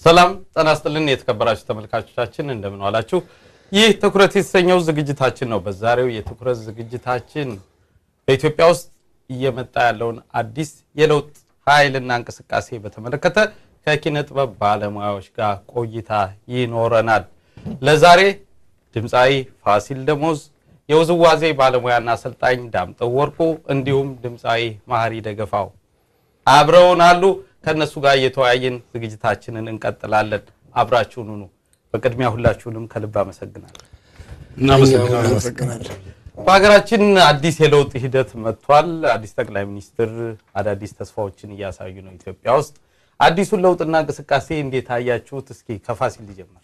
ሰላም ጤና ይስጥልን የተከበራችሁ ተመልካቾቻችን እንደምን ዋላችሁ። ይህ ትኩረት የተሰኘው ዝግጅታችን ነው። በዛሬው የትኩረት ዝግጅታችን በኢትዮጵያ ውስጥ እየመጣ ያለውን አዲስ የለውጥ ኃይልና እንቅስቃሴ በተመለከተ ከኪነ ጥበብ ባለሙያዎች ጋር ቆይታ ይኖረናል። ለዛሬ ድምፃዊ ፋሲል ደሞዝ፣ የውዝዋዜ ባለሙያና አሰልጣኝ ዳምጠው ወርቁ እንዲሁም ድምፃዊ ማህሪ ደገፋው አብረውን አሉ። ከእነሱ ጋር እየተወያየን ዝግጅታችንን እንቀጥላለን። አብራችሁን ሁኑ። በቅድሚያ ሁላችሁንም ከልብ አመሰግናለሁ። እናመሰግናለን። በሀገራችን አዲስ የለውጥ ሂደት መጥቷል። አዲስ ጠቅላይ ሚኒስትር አዳዲስ ተስፋዎችን እያሳዩ ነው ኢትዮጵያ ውስጥ። አዲሱን ለውጥና እንቅስቃሴ እንዴት አያችሁት? እስኪ ከፋሲል ሊጀምር።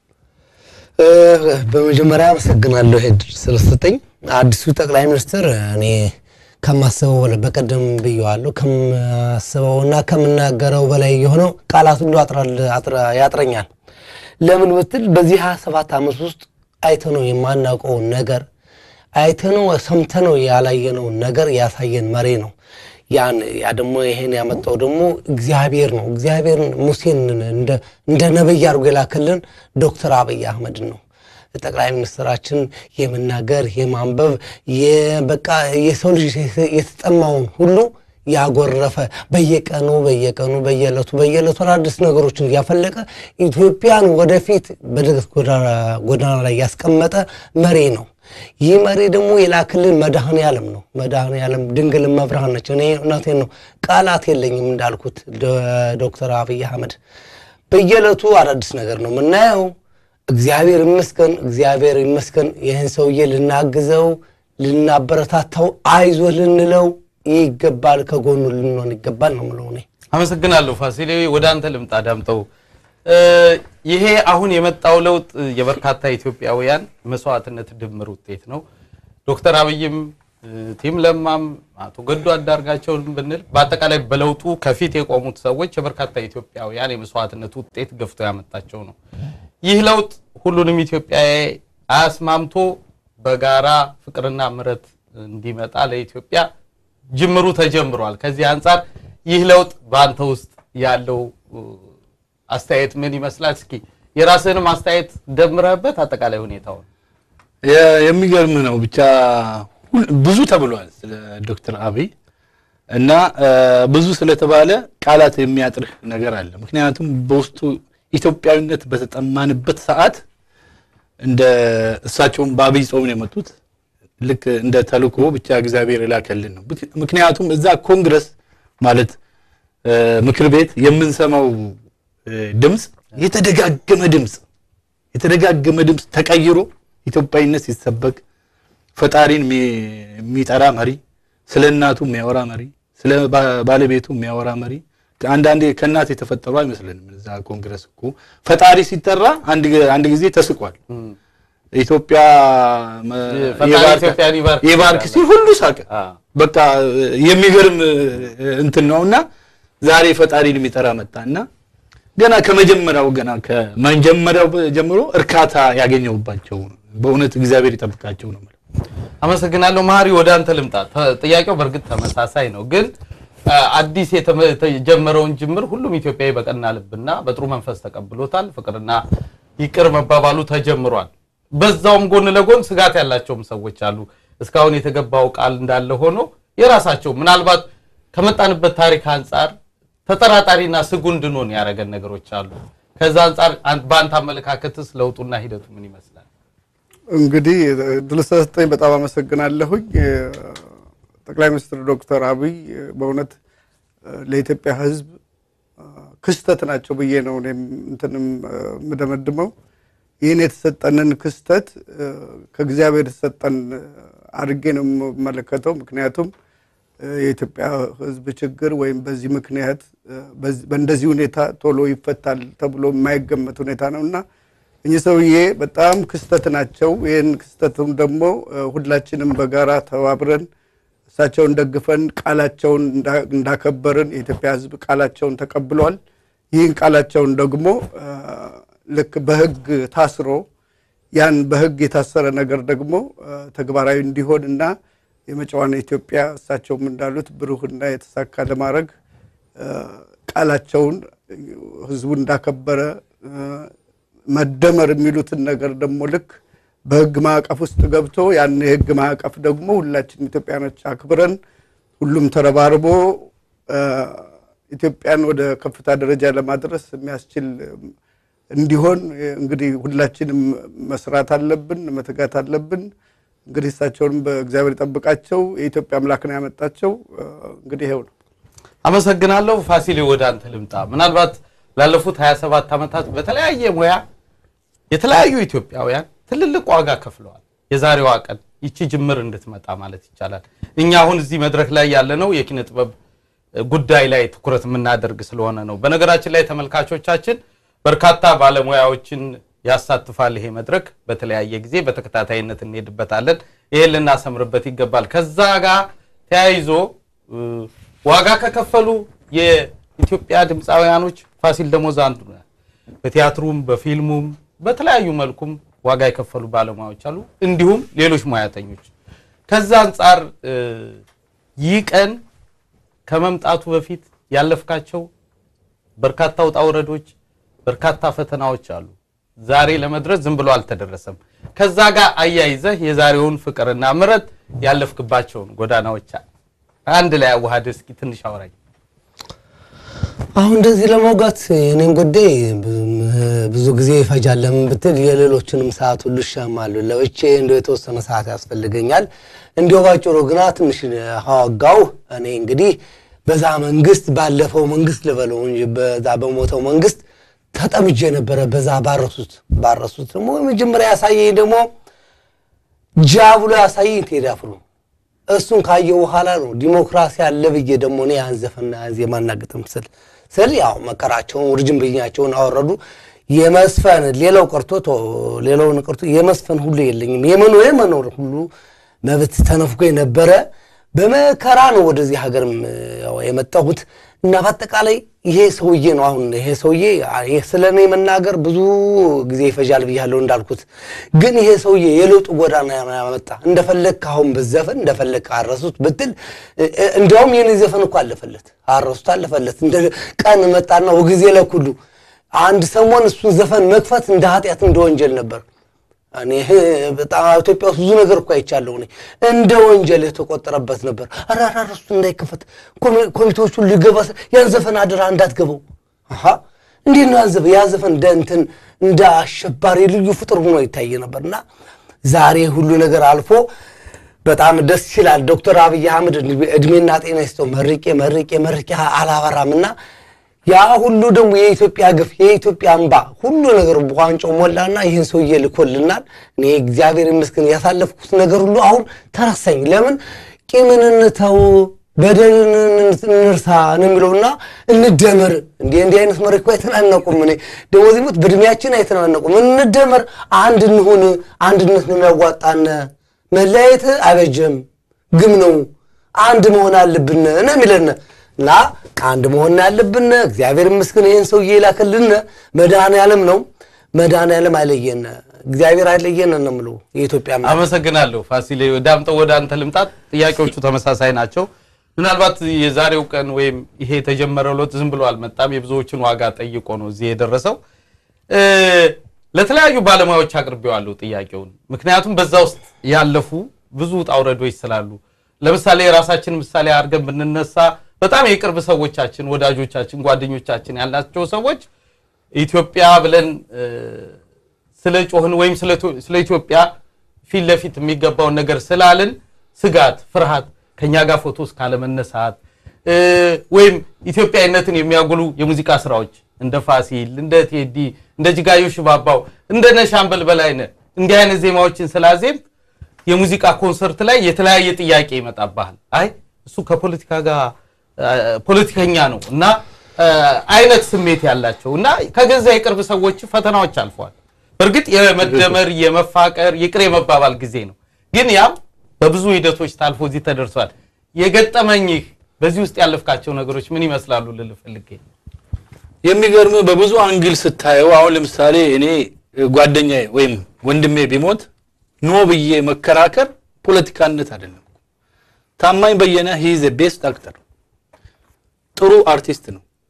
በመጀመሪያ አመሰግናለሁ ይሄ እድል ስለሰጠኝ። አዲሱ ጠቅላይ ሚኒስትር እኔ ከማስበው በላይ በቀደም ብየዋለሁ፣ ከማስበውና ከምናገረው በላይ የሆነው ቃላት ሁሉ ያጥረኛል። ለምን ብትል በዚህ 27 ዓመት ውስጥ አይተነው የማናውቀውን ነገር አይተነው ሰምተነው ያላየነውን ነገር ያሳየን መሪ ነው። ያን ያ ደግሞ ይሄን ያመጣው ደግሞ እግዚአብሔር ነው። እግዚአብሔር ሙሴን እንደ ነብይ አድርጎ የላከልን ዶክተር አብይ አህመድን ነው። ጠቅላይ ሚኒስትራችን የመናገር የማንበብ በቃ የሰው ልጅ የተጠማውን ሁሉ ያጎረፈ በየቀኑ በየቀኑ በየዕለቱ በየዕለቱ አዳዲስ ነገሮችን እያፈለቀ ኢትዮጵያን ወደፊት በድገት ጎዳና ላይ ያስቀመጠ መሪ ነው። ይህ መሪ ደግሞ የላክልን መድኃኔ ዓለም ነው። መድኃኔ ዓለም ድንግል መብርሃን ነች። እኔ እውነቴን ነው፣ ቃላት የለኝም እንዳልኩት ዶክተር አብይ አህመድ በየዕለቱ አዳዲስ ነገር ነው የምናየው። እግዚአብሔር ይመስገን፣ እግዚአብሔር ይመስገን። ይህን ሰውዬ ልናግዘው፣ ልናበረታታው፣ አይዞ ልንለው ይገባል፣ ከጎኑ ልንሆን ይገባል ነው የምለው እኔ። አመሰግናለሁ ፋሲሌ። ወደ አንተ ልምጣ ዳምጠው። ይሄ አሁን የመጣው ለውጥ የበርካታ ኢትዮጵያውያን መስዋዕትነት ድምር ውጤት ነው። ዶክተር አብይም ቲም ለማም አቶ ገዱ አንዳርጋቸውን ብንል በአጠቃላይ በለውጡ ከፊት የቆሙት ሰዎች የበርካታ ኢትዮጵያውያን የመስዋዕትነት ውጤት ገፍቶ ያመጣቸው ነው። ይህ ለውጥ ሁሉንም ኢትዮጵያዊ አያስማምቶ በጋራ ፍቅርና ምሕረት እንዲመጣ ለኢትዮጵያ ጅምሩ ተጀምሯል። ከዚህ አንጻር ይህ ለውጥ በአንተ ውስጥ ያለው አስተያየት ምን ይመስላል? እስኪ የራስህንም አስተያየት ደምረህበት አጠቃላይ ሁኔታውን። የሚገርም ነው። ብቻ ብዙ ተብሏል ስለ ዶክተር አብይ እና ብዙ ስለተባለ ቃላት የሚያጥርህ ነገር አለ። ምክንያቱም በውስጡ ኢትዮጵያዊነት በተጠማንበት ሰዓት እንደ እሳቸውም በአብይ ጾም ነው የመጡት ልክ እንደ ተልእኮ ብቻ እግዚአብሔር የላከልን ነው። ምክንያቱም እዛ ኮንግረስ ማለት ምክር ቤት የምንሰማው ድምፅ የተደጋገመ ድምፅ የተደጋገመ ድምፅ ተቀይሮ ኢትዮጵያዊነት ሲሰበክ ፈጣሪን የሚጠራ መሪ፣ ስለ እናቱ የሚያወራ መሪ፣ ስለ ባለቤቱ የሚያወራ መሪ አንዳንዴ ከእናት የተፈጠሩ አይመስልንም። እዛ ኮንግረስ እኮ ፈጣሪ ሲጠራ አንድ ጊዜ ተስቋል። ኢትዮጵያ የባርክ ሲል ሁሉ ሳቀ። በቃ የሚገርም እንትን ነውና ዛሬ ፈጣሪን የሚጠራ መጣና ገና ከመጀመሪያው ገና ከመጀመሪያው ጀምሮ እርካታ ያገኘውባቸው በእውነት እግዚአብሔር ይጠብቃቸው ነው። አመሰግናለሁ። ማህሪ ወደ አንተ ልምጣ። ጥያቄው በእርግጥ ተመሳሳይ ነው ግን አዲስ የተጀመረውን ጅምር ሁሉም ኢትዮጵያዊ በቀና ልብና በጥሩ መንፈስ ተቀብሎታል። ፍቅርና ይቅር መባባሉ ተጀምሯል። በዛውም ጎን ለጎን ስጋት ያላቸውም ሰዎች አሉ። እስካሁን የተገባው ቃል እንዳለ ሆኖ የራሳቸው ምናልባት ከመጣንበት ታሪክ አንጻር ተጠራጣሪና ስጉ እንድንሆን ያደረገን ነገሮች አሉ። ከዛ አንጻር በአንተ አመለካከትስ ለውጡና ሂደቱ ምን ይመስላል? እንግዲህ ድል ስለሰጠኝ በጣም አመሰግናለሁኝ። ጠቅላይ ሚኒስትር ዶክተር አብይ በእውነት ለኢትዮጵያ ሕዝብ ክስተት ናቸው ብዬ ነው እኔም እንትንም የምደመድመው። ይህን የተሰጠንን ክስተት ከእግዚአብሔር የተሰጠን አድርጌ ነው የምመለከተው። ምክንያቱም የኢትዮጵያ ሕዝብ ችግር ወይም በዚህ ምክንያት በእንደዚህ ሁኔታ ቶሎ ይፈታል ተብሎ የማይገመት ሁኔታ ነው እና እኚህ ሰውዬ በጣም ክስተት ናቸው። ይህን ክስተቱም ደግሞ ሁላችንም በጋራ ተባብረን እሳቸውን ደግፈን ቃላቸውን እንዳከበርን የኢትዮጵያ ሕዝብ ቃላቸውን ተቀብሏል። ይህን ቃላቸውን ደግሞ ልክ በሕግ ታስሮ ያን በሕግ የታሰረ ነገር ደግሞ ተግባራዊ እንዲሆን እና የመጪዋን ኢትዮጵያ እሳቸውም እንዳሉት ብሩህና የተሳካ ለማድረግ ቃላቸውን ህዝቡን እንዳከበረ መደመር የሚሉትን ነገር ደግሞ ልክ በህግ ማዕቀፍ ውስጥ ገብቶ ያን የህግ ማዕቀፍ ደግሞ ሁላችን ኢትዮጵያኖች አክብረን ሁሉም ተረባርቦ ኢትዮጵያን ወደ ከፍታ ደረጃ ለማድረስ የሚያስችል እንዲሆን እንግዲህ ሁላችንም መስራት አለብን፣ መትጋት አለብን። እንግዲህ እሳቸውንም በእግዚአብሔር ይጠብቃቸው። የኢትዮጵያ አምላክ ነው ያመጣቸው። እንግዲህ ይኸው ነው። አመሰግናለሁ። ፋሲሌ ወደ አንተ ልምጣ። ምናልባት ላለፉት 27 ዓመታት በተለያየ ሙያ የተለያዩ ኢትዮጵያውያን ትልልቅ ዋጋ ከፍለዋል። የዛሬዋ ቀን ይቺ ጅምር እንድትመጣ ማለት ይቻላል። እኛ አሁን እዚህ መድረክ ላይ ያለነው የኪነ ጥበብ ጉዳይ ላይ ትኩረት የምናደርግ ስለሆነ ነው። በነገራችን ላይ ተመልካቾቻችን በርካታ ባለሙያዎችን ያሳትፋል ይሄ መድረክ። በተለያየ ጊዜ በተከታታይነት እንሄድበታለን። ይሄን ልናሰምርበት ይገባል። ከዛ ጋር ተያይዞ ዋጋ ከከፈሉ የኢትዮጵያ ድምፃውያኖች ፋሲል ደሞዝ አንዱ ነው። በቲያትሩም በፊልሙም በተለያዩ መልኩም ዋጋ የከፈሉ ባለሙያዎች አሉ፣ እንዲሁም ሌሎች ሙያተኞች። ከዛ አንጻር ይህ ቀን ከመምጣቱ በፊት ያለፍካቸው በርካታ ውጣ ውረዶች፣ በርካታ ፈተናዎች አሉ። ዛሬ ለመድረስ ዝም ብሎ አልተደረሰም። ከዛ ጋር አያይዘህ የዛሬውን ፍቅርና ምረት ያለፍክባቸውን ጎዳናዎች አንድ ላይ አዋሃደ እስኪ ትንሽ አውራኝ። አሁን እንደዚህ ለመውጋት የኔን ጉዳይ ብዙ ጊዜ ይፈጃል። ለምን ብትል የሌሎችንም ሰዓት ሁሉ ይሻማሉ። ለብቼ እንደው የተወሰነ ሰዓት ያስፈልገኛል። እንዲሁ ባጭሩ ግና ትንሽ ሀዋጋው እኔ እንግዲህ በዛ መንግስት ባለፈው መንግስት ልበለው እንጂ በዛ በሞተው መንግስት ተጠምጄ ነበረ። በዛ ባረሱት ባረሱት ደግሞ መጀመሪያ ያሳየኝ ደግሞ ጃ ብሎ ያሳየኝ ቴዲ አፍሮ እሱን ካየ በኋላ ነው ዲሞክራሲ አለ ብዬ ደግሞ እኔ ያን ዘፈንና ያን ዜማና ግጥም ስል ስል ያው መከራቸውን ውርጅንብኛቸውን አወረዱ። የመስፈን ሌላው ቀርቶ ሌላውን ቀርቶ የመስፈን ሁሉ የለኝም የመኖር የመኖር ሁሉ መብት ተነፍጎ የነበረ በመከራ ነው ወደዚህ ሀገር የመጣሁት እና በአጠቃላይ ይሄ ሰውዬ ነው አሁን ይሄ ሰውዬ ስለ እኔ መናገር ብዙ ጊዜ ይፈጃል ብያለሁ እንዳልኩት ግን ይሄ ሰውዬ የለውጡ ጎዳና ያመጣ እንደፈለግክ አሁን ብዘፈን እንደፈለግክ አረሱት ብትል እንዲያውም የኔ ዘፈን እኮ አለፈለት አረሱት አለፈለት እንደ ቀን መጣና ወጊዜ ለኩሉ አንድ ሰሞን እሱን ዘፈን መክፈት እንደ ኃጢአት እንደ ወንጀል ነበር እኔ በጣም ኢትዮጵያ ውስጥ ብዙ ነገር እኮ አይቻለሁ። እኔ እንደ ወንጀል የተቆጠረበት ነበር። አራራ እሱ እንዳይከፈት ኮሚቴዎቹ ሊገባ ያን ዘፈን አደራ እንዳትገባው። አሀ እንዴት ነው ያዘፈ ያ ዘፈን እንደ እንትን እንደ አሸባሪ ልዩ ፍጡር ሆኖ ይታይ ነበርና ዛሬ ሁሉ ነገር አልፎ በጣም ደስ ይላል። ዶክተር አብይ አህመድ እድሜና ጤና ይስጠው። መርቄ መርቄ መርቄ አላበራምና ያ ሁሉ ደግሞ የኢትዮጵያ ግፍ የኢትዮጵያ እንባ ሁሉ ነገር በዋንጫው ሞላና ይህን ሰውዬ ልኮልናል። እኔ እግዚአብሔር ይመስገን ያሳለፍኩት ነገር ሁሉ አሁን ተረሳኝ። ለምን ቂምን እንተው በደልን እንርሳ ነው የሚለውና እንደመር። እንዲህ እንዲህ አይነት መሪ እኮ አይተናነቁም። እኔ ደግሞ እዚህ ሞት በእድሜያችን አይተናነቁም። እንደመር፣ አንድ እንሁን። አንድነት ነው የሚያዋጣን። መለያየት አይበጀም፣ ግም ነው። አንድ መሆን አለብን ነው የሚለን እና አንድ መሆን ያለብን እግዚአብሔር ይመስገን ይህን ሰውዬ ይላክልን መድኃኔ ዓለም ነው። መድኃኔ ዓለም አይለየን፣ እግዚአብሔር አይለየን ነው የምለው። የኢትዮጵያ አመሰግናለሁ ፋሲሌ። ዳምጠው ወደ አንተ ልምጣት። ጥያቄዎቹ ተመሳሳይ ናቸው። ምናልባት የዛሬው ቀን ወይም ይሄ የተጀመረው ለውጥ ዝም ብሎ አልመጣም። የብዙዎችን ዋጋ ጠይቆ ነው እዚህ የደረሰው። ለተለያዩ ባለሙያዎች አቅርቤዋለሁ ጥያቄውን፣ ምክንያቱም በዛ ውስጥ ያለፉ ብዙ ውጣ ውረዶች ስላሉ። ለምሳሌ የራሳችን ምሳሌ አድርገን ብንነሳ በጣም የቅርብ ሰዎቻችን፣ ወዳጆቻችን፣ ጓደኞቻችን ያላቸው ሰዎች ኢትዮጵያ ብለን ስለ ጮህን ወይም ስለ ኢትዮጵያ ፊት ለፊት የሚገባውን ነገር ስላልን ስጋት፣ ፍርሃት ከኛ ጋር ፎቶ እስካለመነሳት ወይም ኢትዮጵያዊነትን የሚያጉሉ የሙዚቃ ስራዎች እንደ ፋሲል፣ እንደ ቴዲ፣ እንደ ጅጋዮ ሽባባው፣ እንደ ነሻምበል በላይነህ እንዲህ አይነት ዜማዎችን ስላዜም የሙዚቃ ኮንሰርት ላይ የተለያየ ጥያቄ ይመጣብሃል። አይ እሱ ከፖለቲካ ጋር ፖለቲከኛ ነው እና አይነት ስሜት ያላቸው እና ከገዛ የቅርብ ሰዎች ፈተናዎች አልፈዋል። በእርግጥ የመደመር የመፋቀር ይቅር የመባባል ጊዜ ነው። ግን ያም በብዙ ሂደቶች ታልፎ እዚህ ተደርሷል። የገጠመኝህ በዚህ ውስጥ ያለፍካቸው ነገሮች ምን ይመስላሉ ልልህ ፈልጌ ነው። የሚገርም በብዙ አንግል ስታየው አሁን ለምሳሌ እኔ ጓደኛዬ ወይም ወንድሜ ቢሞት ኖ ብዬ መከራከር ፖለቲካነት አይደለም። ታማኝ በየነ ሂዝ ቤስት አክተር ጥሩ አርቲስት ነው።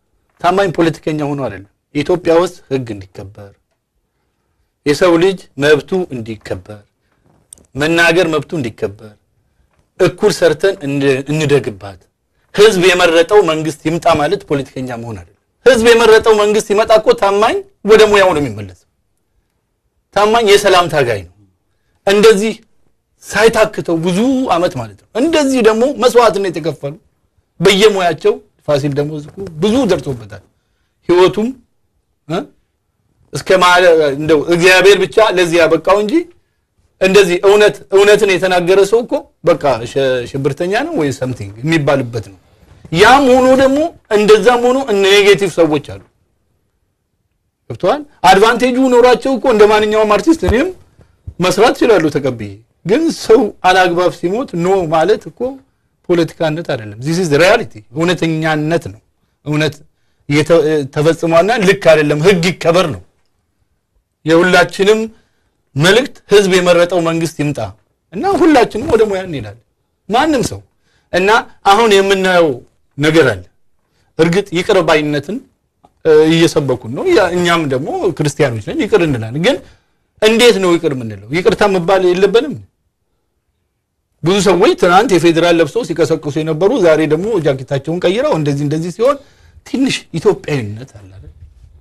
ታማኝ ፖለቲከኛ ሆኖ አይደለም። ኢትዮጵያ ውስጥ ህግ እንዲከበር፣ የሰው ልጅ መብቱ እንዲከበር፣ መናገር መብቱ እንዲከበር፣ እኩል ሰርተን እንደ- እንደግባት፣ ህዝብ የመረጠው መንግስት ይምጣ ማለት ፖለቲከኛ መሆን አይደለም። ህዝብ የመረጠው መንግስት ይመጣ እኮ ታማኝ ወደ ሙያው ነው የሚመለሰው። ታማኝ የሰላም ታጋይ ነው። እንደዚህ ሳይታክተው ብዙ አመት ማለት ነው። እንደዚህ ደግሞ መስዋዕትነት የከፈሉ በየሙያቸው ፋሲል ደግሞ እኮ ብዙ ደርሶበታል። ህይወቱም እ እስከ ማለ እንደው እግዚአብሔር ብቻ ለዚህ ያበቃው እንጂ እንደዚህ እውነት እውነትን የተናገረ ሰው እኮ በቃ ሸ- ሽብርተኛ ነው ወይ ሰምቲንግ የሚባልበት ነው። ያም ሆኖ ደግሞ እንደዛም ሆኖ ኔጌቲቭ ሰዎች አሉ። ገብተዋል። አድቫንቴጁ ኖሯቸው እኮ እንደ ማንኛውም አርቲስት እኔም መስራት ይችላሉ ተቀብዬ። ግን ሰው አላግባብ ሲሞት ኖ ማለት እኮ ፖለቲካነት አይደለም። ዚስ ኢዝ ሪያሊቲ እውነተኛነት ነው። እውነት እየተ- ተፈጽሟና ልክ አይደለም፣ ህግ ይከበር ነው። የሁላችንም መልእክት ህዝብ የመረጠው መንግስት ይምጣ እና ሁላችንም ወደ ሙያ እንሄዳለን። ማንም ሰው እና አሁን የምናየው ነገር አለ። እርግጥ ይቅር ባይነትን እ፣ እየሰበኩን ነው። ያ- እኛም ደግሞ ክርስቲያኖች ነን፣ ይቅር እንላለን። ግን እንዴት ነው ይቅር የምንለው? ይቅርታ መባል የለብንም። ብዙ ሰዎች ትናንት የፌዴራል ለብሰው ሲቀሰቅሱ የነበሩ ዛሬ ደግሞ ጃኬታቸውን ቀይረው እንደዚህ እንደዚህ ሲሆን ትንሽ ኢትዮጵያዊነት አለ አይደል?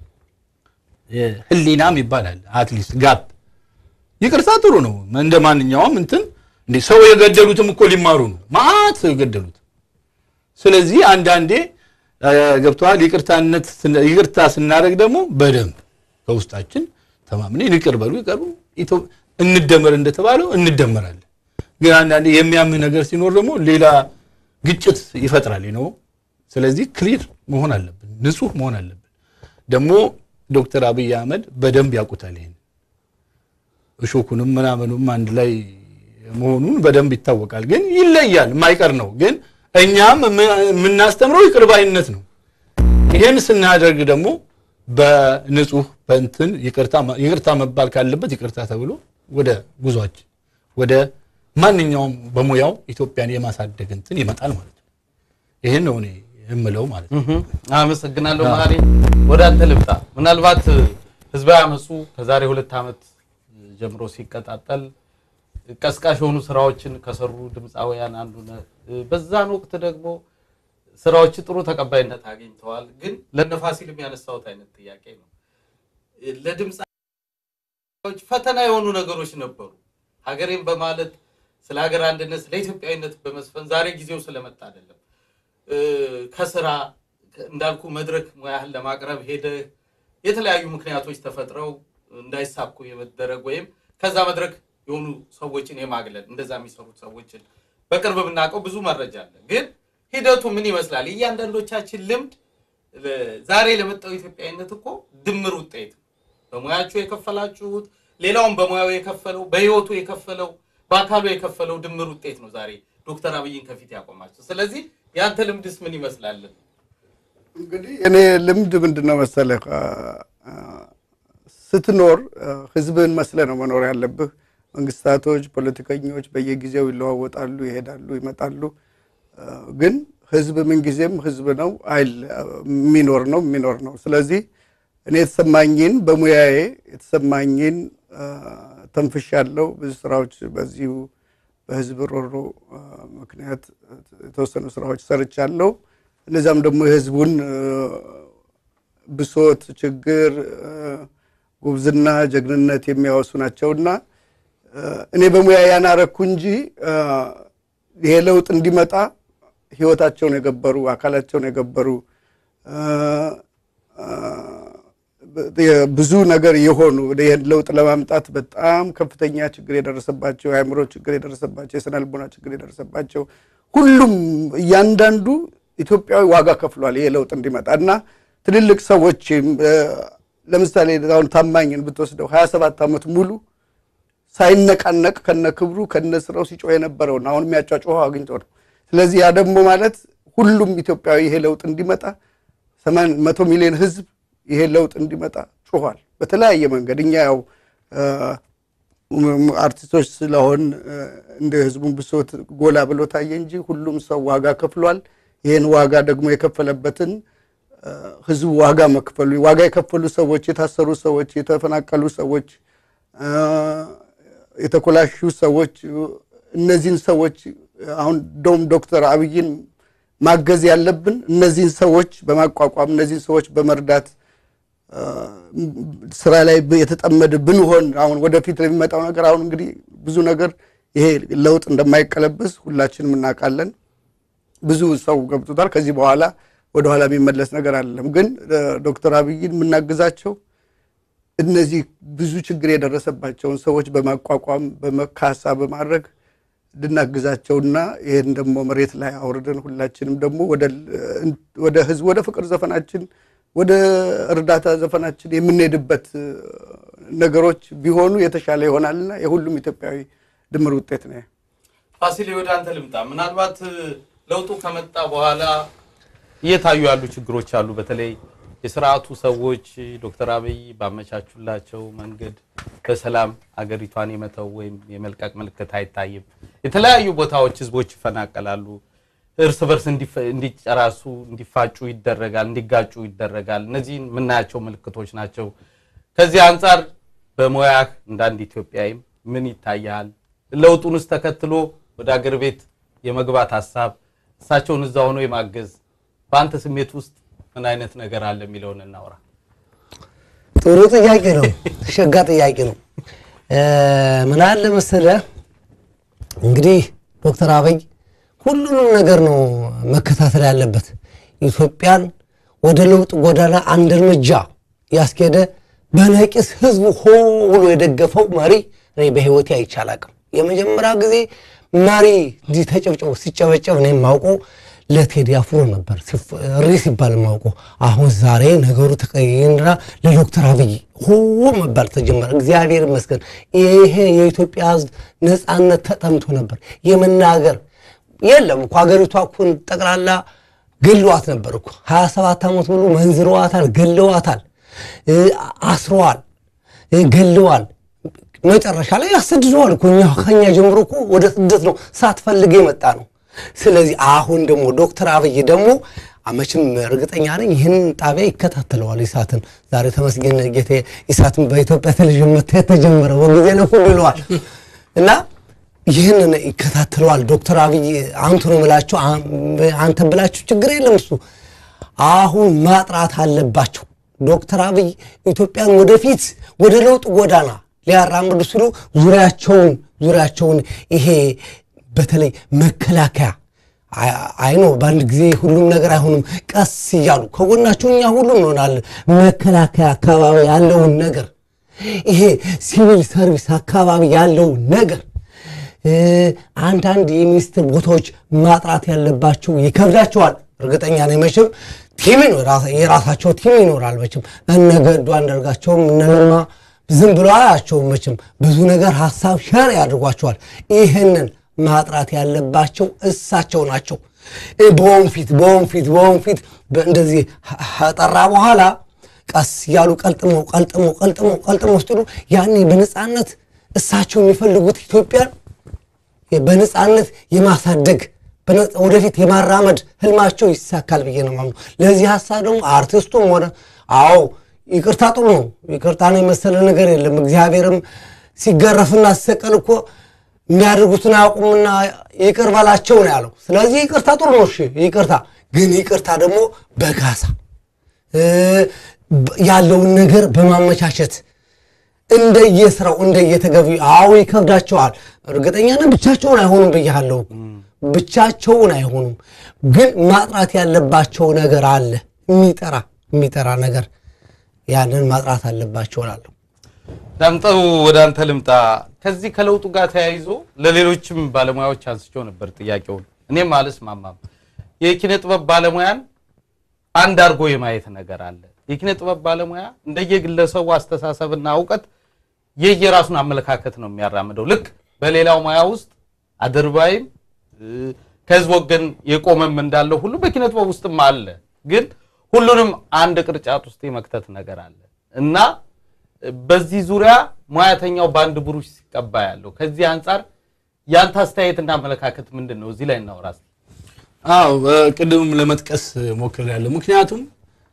ህሊናም ይባላል አትሊስት ጋፕ ይቅርታ ጥሩ ነው። እንደ ማንኛውም እንትን እንዴ ሰው የገደሉትም እኮ ሊማሩ ነው። ማአት ሰው የገደሉት። ስለዚህ አንዳንዴ እ፣ ገብቶሃል። ይቅርታነት ስን- ይቅርታ ስናደርግ ደግሞ በደንብ ከውስጣችን ተማምነን ይቅር በሉ ይቀሩ ኢትዮ- እንደመር እንደተባለው እንደመራለን። ግን አንዳንዴ የሚያምህ ነገር ሲኖር ደግሞ ሌላ ግጭት ይፈጥራል ነው። ስለዚህ ክሊር መሆን አለብን፣ ንጹህ መሆን አለብን። ደግሞ ዶክተር አብይ አህመድ በደንብ ያውቁታል ይሄን እሾኩንም ምናምኑም አንድ ላይ መሆኑን በደንብ ይታወቃል። ግን ይለያል፣ የማይቀር ነው። ግን እኛም የምናስተምረው ይቅር ባይነት ነው። ይሄን ስናደርግ ደግሞ በንጹህ በእንትን ይቅርታ ይቅርታ መባል ካለበት ይቅርታ ተብሎ ወደ ጉዟችን ወደ ማንኛውም በሙያው ኢትዮጵያን የማሳደግ እንትን ይመጣል ማለት ነው። ይሄን ነው እኔ የምለው ማለት ነው። እህ፣ አመሰግናለሁ መሀሪ። ወደ አንተ ልምጣ። ምናልባት ህዝባዊ አመፁ ከዛሬ ሁለት ዓመት ጀምሮ ሲቀጣጠል ቀስቃሽ የሆኑ ስራዎችን ከሰሩ ድምፃውያን አንዱ ነህ። በዛን ወቅት ደግሞ ስራዎች ጥሩ ተቀባይነት አግኝተዋል። ግን ለነፋሲል የሚያነሳውት አይነት ጥያቄ ነው። ለድምፃዎች ፈተና የሆኑ ነገሮች ነበሩ። ሀገሬን በማለት ስለ ሀገር አንድነት፣ ስለ ኢትዮጵያዊነት በመስፈን ዛሬ ጊዜው ስለመጣ አይደለም እ፣ ከስራ እንዳልኩ መድረክ ሙያህን ለማቅረብ ሄደህ የተለያዩ ምክንያቶች ተፈጥረው እንዳይሳኩ የመደረግ ወይም ከዛ መድረክ የሆኑ ሰዎችን የማግለል እንደዛ የሚሰሩት ሰዎችን በቅርብ የምናውቀው ብዙ መረጃ አለ። ግን ሂደቱ ምን ይመስላል? እያንዳንዶቻችን ልምድ ለ- ዛሬ ለመጣው ኢትዮጵያዊነት እኮ ድምር ውጤት ነው። በሙያችሁ የከፈላችሁት ሌላውን በሙያው የከፈለው በህይወቱ የከፈለው በአካሉ የከፈለው ድምር ውጤት ነው ዛሬ ዶክተር አብይን ከፊት ያቆማቸው። ስለዚህ የአንተ ልምድስ ምን ይመስላል? እንግዲህ እኔ ልምድ ምንድን ነው መሰለህ፣ አ- አ- ስትኖር አ፣ ህዝብን መስለ ነው መኖር ያለብህ። መንግስታቶች፣ ፖለቲከኞች በየጊዜው ይለዋወጣሉ፣ ይሄዳሉ፣ ይመጣሉ። አ፣ ግን ህዝብ ምንጊዜም ህዝብ ነው አይል የሚኖር ነው የሚኖር ነው። ስለዚህ እኔ የተሰማኝን በሙያዬ የተሰማኝን አ፣ ተንፍሻለሁ። ብዙ ስራዎች በዚሁ በህዝብ ሮሮ አ፣ ምክንያት የተወሰኑ ስራዎች ሰርቻለሁ። እነዚያም ደግሞ የህዝቡን አ፣ ብሶት፣ ችግር፣ አ፣ ጉብዝና፣ ጀግንነት የሚያወሱ ናቸውና አ፣ እኔ በሙያ ያናረኩ እንጂ አ፣ ይሄ ለውጥ እንዲመጣ ህይወታቸውን የገበሩ አካላቸውን የገበሩ አ፣ አ፣ ብዙ ነገር የሆኑ ይህን ለውጥ ለማምጣት በጣም ከፍተኛ ችግር የደረሰባቸው የአእምሮ ችግር የደረሰባቸው የስነ ልቦና ችግር የደረሰባቸው ሁሉም እያንዳንዱ ኢትዮጵያዊ ዋጋ ከፍሏል ይሄ ለውጥ እንዲመጣ እና ትልልቅ ሰዎች ለምሳሌ አሁን ታማኝን ብትወስደው ሀያ ሰባት ዓመት ሙሉ ሳይነቃነቅ ከነ ክብሩ ከነ ስራው ሲጮህ የነበረውን አሁን የሚያጫጮኸው አግኝቶ ነው። ስለዚህ ያ ደግሞ ማለት ሁሉም ኢትዮጵያዊ ይሄ ለውጥ እንዲመጣ ሰማን መቶ ሚሊዮን ህዝብ ይሄ ለውጥ እንዲመጣ ጮኋል በተለያየ መንገድ። እኛ ያው አርቲስቶች ስለሆን እንደ ህዝቡን ብሶት ጎላ ብሎ ታየ እንጂ ሁሉም ሰው ዋጋ ከፍሏል። ይህን ዋጋ ደግሞ የከፈለበትን ህዝቡ ዋጋ መክፈሉ ዋጋ የከፈሉ ሰዎች፣ የታሰሩ ሰዎች፣ የተፈናቀሉ ሰዎች፣ የተኮላሹ ሰዎች እነዚህን ሰዎች አሁን ዶም ዶክተር አብይን ማገዝ ያለብን እነዚህን ሰዎች በማቋቋም እነዚህን ሰዎች በመርዳት ስራ ላይ የተጠመደ ብንሆን አሁን ወደፊት ለሚመጣው ነገር አሁን እንግዲህ ብዙ ነገር ይሄ ለውጥ እንደማይቀለበስ ሁላችንም እናውቃለን። ብዙ ሰው ገብቶታል። ከዚህ በኋላ ወደኋላ የሚመለስ ነገር አይደለም። ግን ዶክተር አብይን የምናግዛቸው እነዚህ ብዙ ችግር የደረሰባቸውን ሰዎች በማቋቋም በመካሳ በማድረግ እንድናግዛቸውና ይህን ደግሞ መሬት ላይ አውርደን ሁላችንም ደግሞ ወደ ህዝብ ወደ ፍቅር ዘፈናችን ወደ እርዳታ ዘፈናችን የምንሄድበት ነገሮች ቢሆኑ የተሻለ ይሆናልና የሁሉም ኢትዮጵያዊ ድምር ውጤት ነው። ፋሲሌ ወደ አንተ ልምጣ። ምናልባት ለውጡ ከመጣ በኋላ እየታዩ ያሉ ችግሮች አሉ። በተለይ የስርዓቱ ሰዎች ዶክተር አብይ ባመቻቹላቸው መንገድ በሰላም አገሪቷን የመተው ወይም የመልቀቅ ምልክት አይታይም። የተለያዩ ቦታዎች ህዝቦች ይፈናቀላሉ። እርስ በርስ እንዲጨራሱ እንዲፋጩ ይደረጋል፣ እንዲጋጩ ይደረጋል። እነዚህን የምናያቸው ምልክቶች ናቸው። ከዚህ አንጻር በሙያህ እንደ አንድ ኢትዮጵያዊም ምን ይታያል? ለውጡንስ ተከትሎ ወደ አገር ቤት የመግባት ሀሳብ እሳቸውን እዛ ሆኖ የማገዝ በአንተ ስሜት ውስጥ ምን አይነት ነገር አለ የሚለውን እናውራ። ጥሩ ጥያቄ ነው። ሸጋ ጥያቄ ነው። ምን አለ መሰለህ እንግዲህ ዶክተር አብይ ሁሉንም ነገር ነው መከታተል ያለበት። ኢትዮጵያን ወደ ለውጥ ጎዳና አንድ እርምጃ ያስኬደ በነቂስ ህዝቡ ሆ ብሎ የደገፈው መሪ እኔ በህይወቴ አይቼ አላቅም። የመጀመሪያ ጊዜ መሪ እንዲህ ተጨብጨቡ ሲጨበጨብ እኔ የማውቀው ለቴዲ አፍሮ ነበር እሪ ሲባል የማውቀው። አሁን ዛሬ ነገሩ ተቀይና ለዶክተር አብይ ሆ መባል ተጀመረ። እግዚአብሔር ይመስገን። ይሄ የኢትዮጵያ ህዝብ ነፃነት ተጠምቶ ነበር የመናገር የለም እኮ ሀገሪቷ እኮ ጠቅላላ ገለዋት ነበር እኮ ሀያ ሰባት ዓመት ሙሉ መንዝረዋታል፣ ገለዋታል፣ አስረዋል፣ ገለዋል። መጨረሻ ላይ ያሰድደዋል እኮ እኛ ከኛ ጀምሮ እኮ ወደ ስደት ነው ሳትፈልግ የመጣ ነው። ስለዚህ አሁን ደግሞ ዶክተር አብይ ደግሞ መቼም እርግጠኛ ነኝ ይህን ጣቢያ ይከታተለዋል። ኢሳትን ዛሬ ተመስገን ጌቴ ኢሳትን በኢትዮጵያ ቴሌቪዥን መታየት ተጀመረ። በጊዜ ለሁሉ ይለዋል እና ይህንን ይከታተለዋል። ዶክተር አብይ አንቱ ነው የምላቸው አንተ ብላችሁ ችግር የለም እሱ አሁን ማጥራት አለባቸው። ዶክተር አብይ ኢትዮጵያን ወደፊት ወደ ለውጥ ጎዳና ሊያራምዱ ሲሉ ዙሪያቸውን ዙሪያቸውን ይሄ በተለይ መከላከያ አይኖ በአንድ ጊዜ ሁሉም ነገር አይሆንም። ቀስ እያሉ ከጎናቸው እኛ ሁሉም እንሆናለን። መከላከያ አካባቢ ያለውን ነገር ይሄ ሲቪል ሰርቪስ አካባቢ ያለውን ነገር አንዳንድ የሚኒስትር ቦታዎች ማጥራት ያለባቸው ይከብዳቸዋል። እርግጠኛ ነኝ መቼም ቲም የራሳቸው ቲም ይኖራል። መቼም እነ ገዱ አንዳርጋቸውም እነ ለማ ዝም ብሎ አያቸውም። መቼም ብዙ ነገር ሀሳብ ሸር ያድርጓቸዋል። ይህንን ማጥራት ያለባቸው እሳቸው ናቸው። በወንፊት በወንፊት በወንፊት እንደዚህ ጠራ በኋላ ቀስ እያሉ ቀልጥመው ቀልጥመው ቀልጥመው ቀልጥመው ስትሉ ያኔ በነፃነት እሳቸው የሚፈልጉት ኢትዮጵያን በነፃነት የማሳደግ ወደፊት የማራመድ ህልማቸው ይሳካል ብዬ ነው ማምኑ። ለዚህ ሀሳብ ደግሞ አርቲስቱም ሆነ አዎ ይቅርታ ጥሩ ነው። ይቅርታን የመሰለ ነገር የለም። እግዚአብሔርም ሲገረፍና ሲሰቀል እኮ የሚያደርጉትን አያውቁምና ይቅር በላቸው ነው ያለው። ስለዚህ ይቅርታ ጥሩ ነው። እሺ ይቅርታ ግን ይቅርታ ደግሞ በጋሳ ያለውን ነገር በማመቻቸት እንደየስራው እንደየተገቢ አዎ ይከብዳቸዋል። እርግጠኛ ነን ብቻቸውን አይሆኑም ብያለሁ። ብቻቸውን አይሆኑም፣ ግን ማጥራት ያለባቸው ነገር አለ። የሚጠራ የሚጠራ ነገር ያንን ማጥራት አለባቸው እላለሁ። ዳምጠው ወደ አንተ ልምጣ። ከዚህ ከለውጡ ጋር ተያይዞ ለሌሎችም ባለሙያዎች አንስቸው ነበር ጥያቄውን። እኔም አልስማማም። የኪነ ጥበብ ባለሙያን አንድ አድርጎ የማየት ነገር አለ። የኪነ ጥበብ ባለሙያ እንደየግለሰቡ አስተሳሰብና እውቀት የየራሱን አመለካከት ነው የሚያራምደው። ልክ በሌላው ሙያ ውስጥ አድርባይም ከህዝብ ወገን የቆመም እንዳለው ሁሉ በኪነ ጥበብ ውስጥም አለ። ግን ሁሉንም አንድ ቅርጫት ውስጥ የመክተት ነገር አለ እና በዚህ ዙሪያ ሙያተኛው በአንድ ብሩሽ ሲቀባ ያለው ከዚህ አንጻር ያንተ አስተያየትና አመለካከት ምንድን ነው? እዚህ ላይ እናውራ። አዎ ቅድምም ለመጥቀስ ሞክሬያለሁ። ምክንያቱም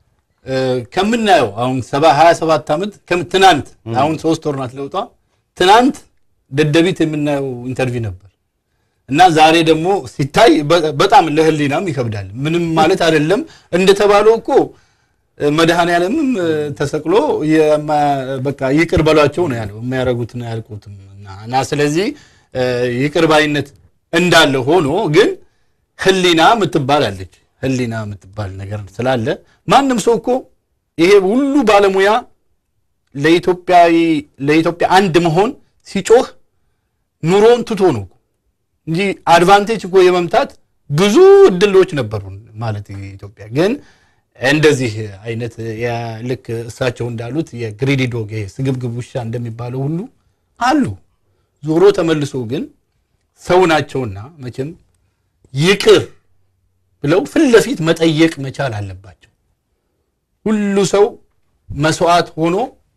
እ፣ ከምናየው አሁን ሰባ ሀያ ሰባት ዓመት ከም- ትናንት አሁን ሶስት ወር ናት ለውጧ ትናንት ደደቢት የምናየው ኢንተርቪው ነበር እና ዛሬ ደግሞ ሲታይ በ- በጣም ለህሊናም ይከብዳል። ምንም ማለት አይደለም እንደተባለው እኮ መድኃኔ ዓለምም እ፣ ተሰቅሎ የማ- በቃ ይቅር በሏቸው ነው ያለው። የሚያደርጉትን አያልቁትም እና እና ስለዚህ እ፣ ይቅር ባይነት እንዳለ ሆኖ ግን ህሊና የምትባል አለች። ህሊና የምትባል ነገር ስላለ ማንም ሰው እኮ ይሄ ሁሉ ባለሙያ ለኢትዮጵያዊ ለኢትዮጵያ አንድ መሆን ሲጮህ ኑሮን ትቶ ነው እኮ እንጂ አድቫንቴጅ እኮ የመምታት ብዙ እድሎች ነበሩ ማለት ኢትዮጵያ ግን እንደዚህ አይነት የ- ልክ እሳቸው እንዳሉት የግሪዲ ዶግ ይሄ ስግብግብ ውሻ እንደሚባለው ሁሉ አሉ። ዞሮ ተመልሶ ግን ሰው ናቸውና መቼም ይቅር ብለው ፊት ለፊት መጠየቅ መቻል አለባቸው። ሁሉ ሰው መስዋዕት ሆኖ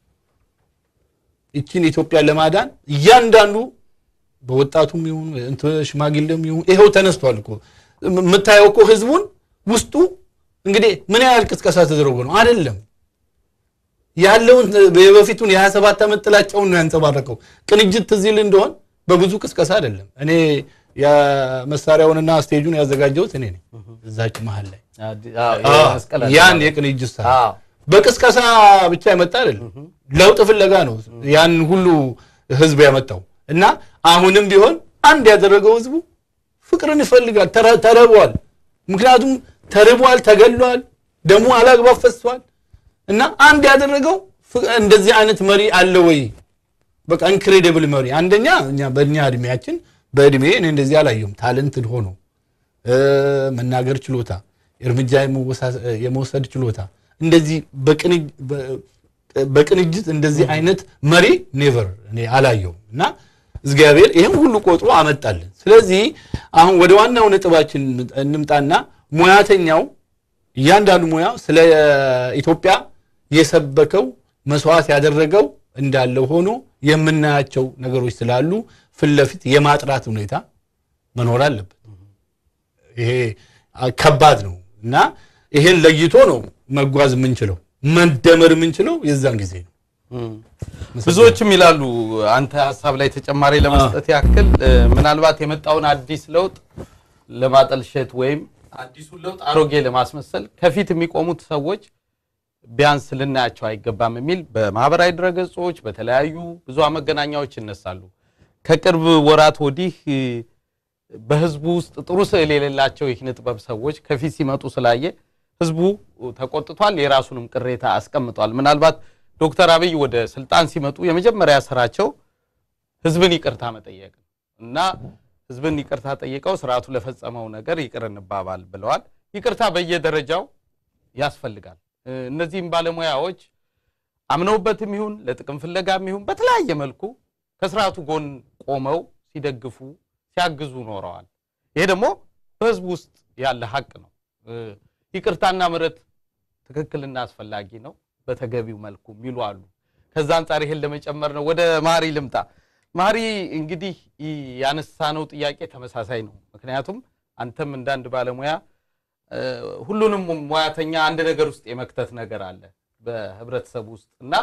ይችን ኢትዮጵያን ለማዳን እያንዳንዱ በወጣቱም ይሁን እንትን ሽማግሌም ይሁን ይኸው ተነስቷል እኮ የምታየው እኮ ህዝቡን ውስጡ እንግዲህ ምን ያህል ቅስቀሳ ተደረጎ ነው አይደለም ያለውን የበፊቱን የ27 ዓመት ጥላቻውን ነው ያንጸባረቀው። ቅንጅት ትዝ ይል እንደሆን በብዙ ቅስቀሳ አይደለም። እኔ የመሳሪያውንና ስቴጁን ያዘጋጀሁት እኔ ነኝ እዛች መሀል ላይ መስቀል ያን የቅንጅት ሰ አዎ። በቅስቀሳ ብቻ የመጣ አይደለም። ለውጥ ፍለጋ ነው ያን ሁሉ ህዝብ ያመጣው እና አሁንም ቢሆን አንድ ያደረገው ህዝቡ ፍቅርን ይፈልጋል። ተረ- ተርቧል። ምክንያቱም ተርቧል፣ ተገሏል፣ ደሙ አላግባብ ፈሷል እና አንድ ያደረገው ፍ- እንደዚህ አይነት መሪ አለ ወይ? በቃ ኢንክሬዲብል መሪ። አንደኛ እኛ በእኛ እድሜያችን በእድሜ እኔ እንደዚህ አላየሁም። ታለንትድ ሆኖ እ፣ መናገር ችሎታ፣ እርምጃ የመወሳ- የመውሰድ ችሎታ እንደዚህ በቅንጅ- በ- በቅንጅት እንደዚህ አይነት መሪ ኔቨር እኔ አላየሁም እና እግዚአብሔር ይህን ሁሉ ቆጥሮ አመጣልን። ስለዚህ አሁን ወደ ዋናው ነጥባችን እንምጣና ሙያተኛው እያንዳንዱ ሙያ ስለ ኢትዮጵያ የሰበከው መስዋዕት ያደረገው እንዳለ ሆኖ የምናያቸው ነገሮች ስላሉ ፊት ለፊት የማጥራት ሁኔታ መኖር አለበት። ይሄ ከባድ ነው እና ይሄን ለይቶ ነው መጓዝ የምንችለው መደመር የምንችለው የዛን ጊዜ ነው። ብዙዎችም ይላሉ አንተ ሀሳብ ላይ ተጨማሪ ለመስጠት ያክል እ፣ ምናልባት የመጣውን አዲስ ለውጥ ለማጠልሸት ወይም አዲሱን ለውጥ አሮጌ ለማስመሰል ከፊት የሚቆሙት ሰዎች ቢያንስ ልናያቸው አይገባም የሚል በማህበራዊ ድረገጾች በተለያዩ ብዙሃን መገናኛዎች ይነሳሉ። ከቅርብ ወራት ወዲህ እ፣ በህዝቡ ውስጥ ጥሩ ስዕል የሌላቸው የኪነ ጥበብ ሰዎች ከፊት ሲመጡ ስላየ ህዝቡ ተቆጥቷል፣ የራሱንም ቅሬታ አስቀምጧል። ምናልባት ዶክተር አብይ ወደ ስልጣን ሲመጡ የመጀመሪያ ስራቸው ህዝብን ይቅርታ መጠየቅ ነው እና ህዝብን ይቅርታ ጠይቀው ስርዓቱ ለፈጸመው ነገር ይቅር እንባባል ብለዋል። ይቅርታ በየደረጃው ያስፈልጋል። እ፣ እነዚህም ባለሙያዎች አምነውበትም ይሁን ለጥቅም ፍለጋም ይሁን በተለያየ መልኩ ከስርዓቱ ጎን ቆመው ሲደግፉ ሲያግዙ ኖረዋል። ይሄ ደግሞ በህዝቡ ውስጥ ያለ ሀቅ ነው። እ፣ ይቅርታና ምሕረት ትክክልና አስፈላጊ ነው በተገቢው መልኩ የሚሉ አሉ። ከዛ አንጻር ይሄን ለመጨመር ነው። ወደ ማሪ ልምጣ። ማሪ እንግዲህ ይ- ያነሳነው ጥያቄ ተመሳሳይ ነው። ምክንያቱም አንተም እንዳንድ ባለሙያ እ፣ ሁሉንም ሙያተኛ አንድ ነገር ውስጥ የመክተት ነገር አለ በህብረተሰቡ ውስጥ እና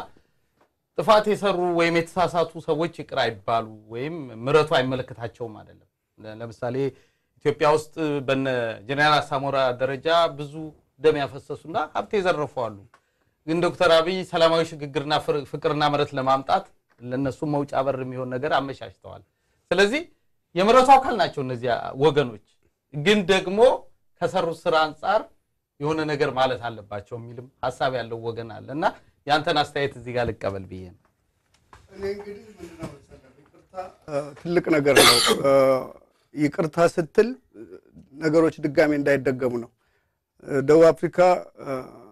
ጥፋት የሰሩ ወይም የተሳሳቱ ሰዎች ይቅር አይባሉ ወይም ምሕረቱ አይመለከታቸውም አይደለም። ለ- ለምሳሌ ኢትዮጵያ ውስጥ በነ ጀነራል አሳሞራ ደረጃ ብዙ ደም ያፈሰሱና ሀብት የዘረፉ አሉ። ግን ዶክተር አብይ ሰላማዊ ሽግግርና ፍር- ፍቅርና ምሕረት ለማምጣት ለነሱ መውጫ በር የሚሆን ነገር አመቻችተዋል። ስለዚህ የምሕረቱ አካል ናቸው እነዚያ ወገኖች። ግን ደግሞ ከሰሩት ስራ አንጻር የሆነ ነገር ማለት አለባቸው የሚልም ሀሳብ ያለው ወገን አለ እና ያንተን አስተያየት እዚህ ጋር ልቀበል ብዬ ነው። እኔ እንግዲህ ምንድነው መሰለህ ይቅርታ እ፣ ትልቅ ነገር ነው። እ፣ ይቅርታ ስትል እ፣ ነገሮች ድጋሜ እንዳይደገሙ ነው። እ፣ ደቡብ አፍሪካ እ፣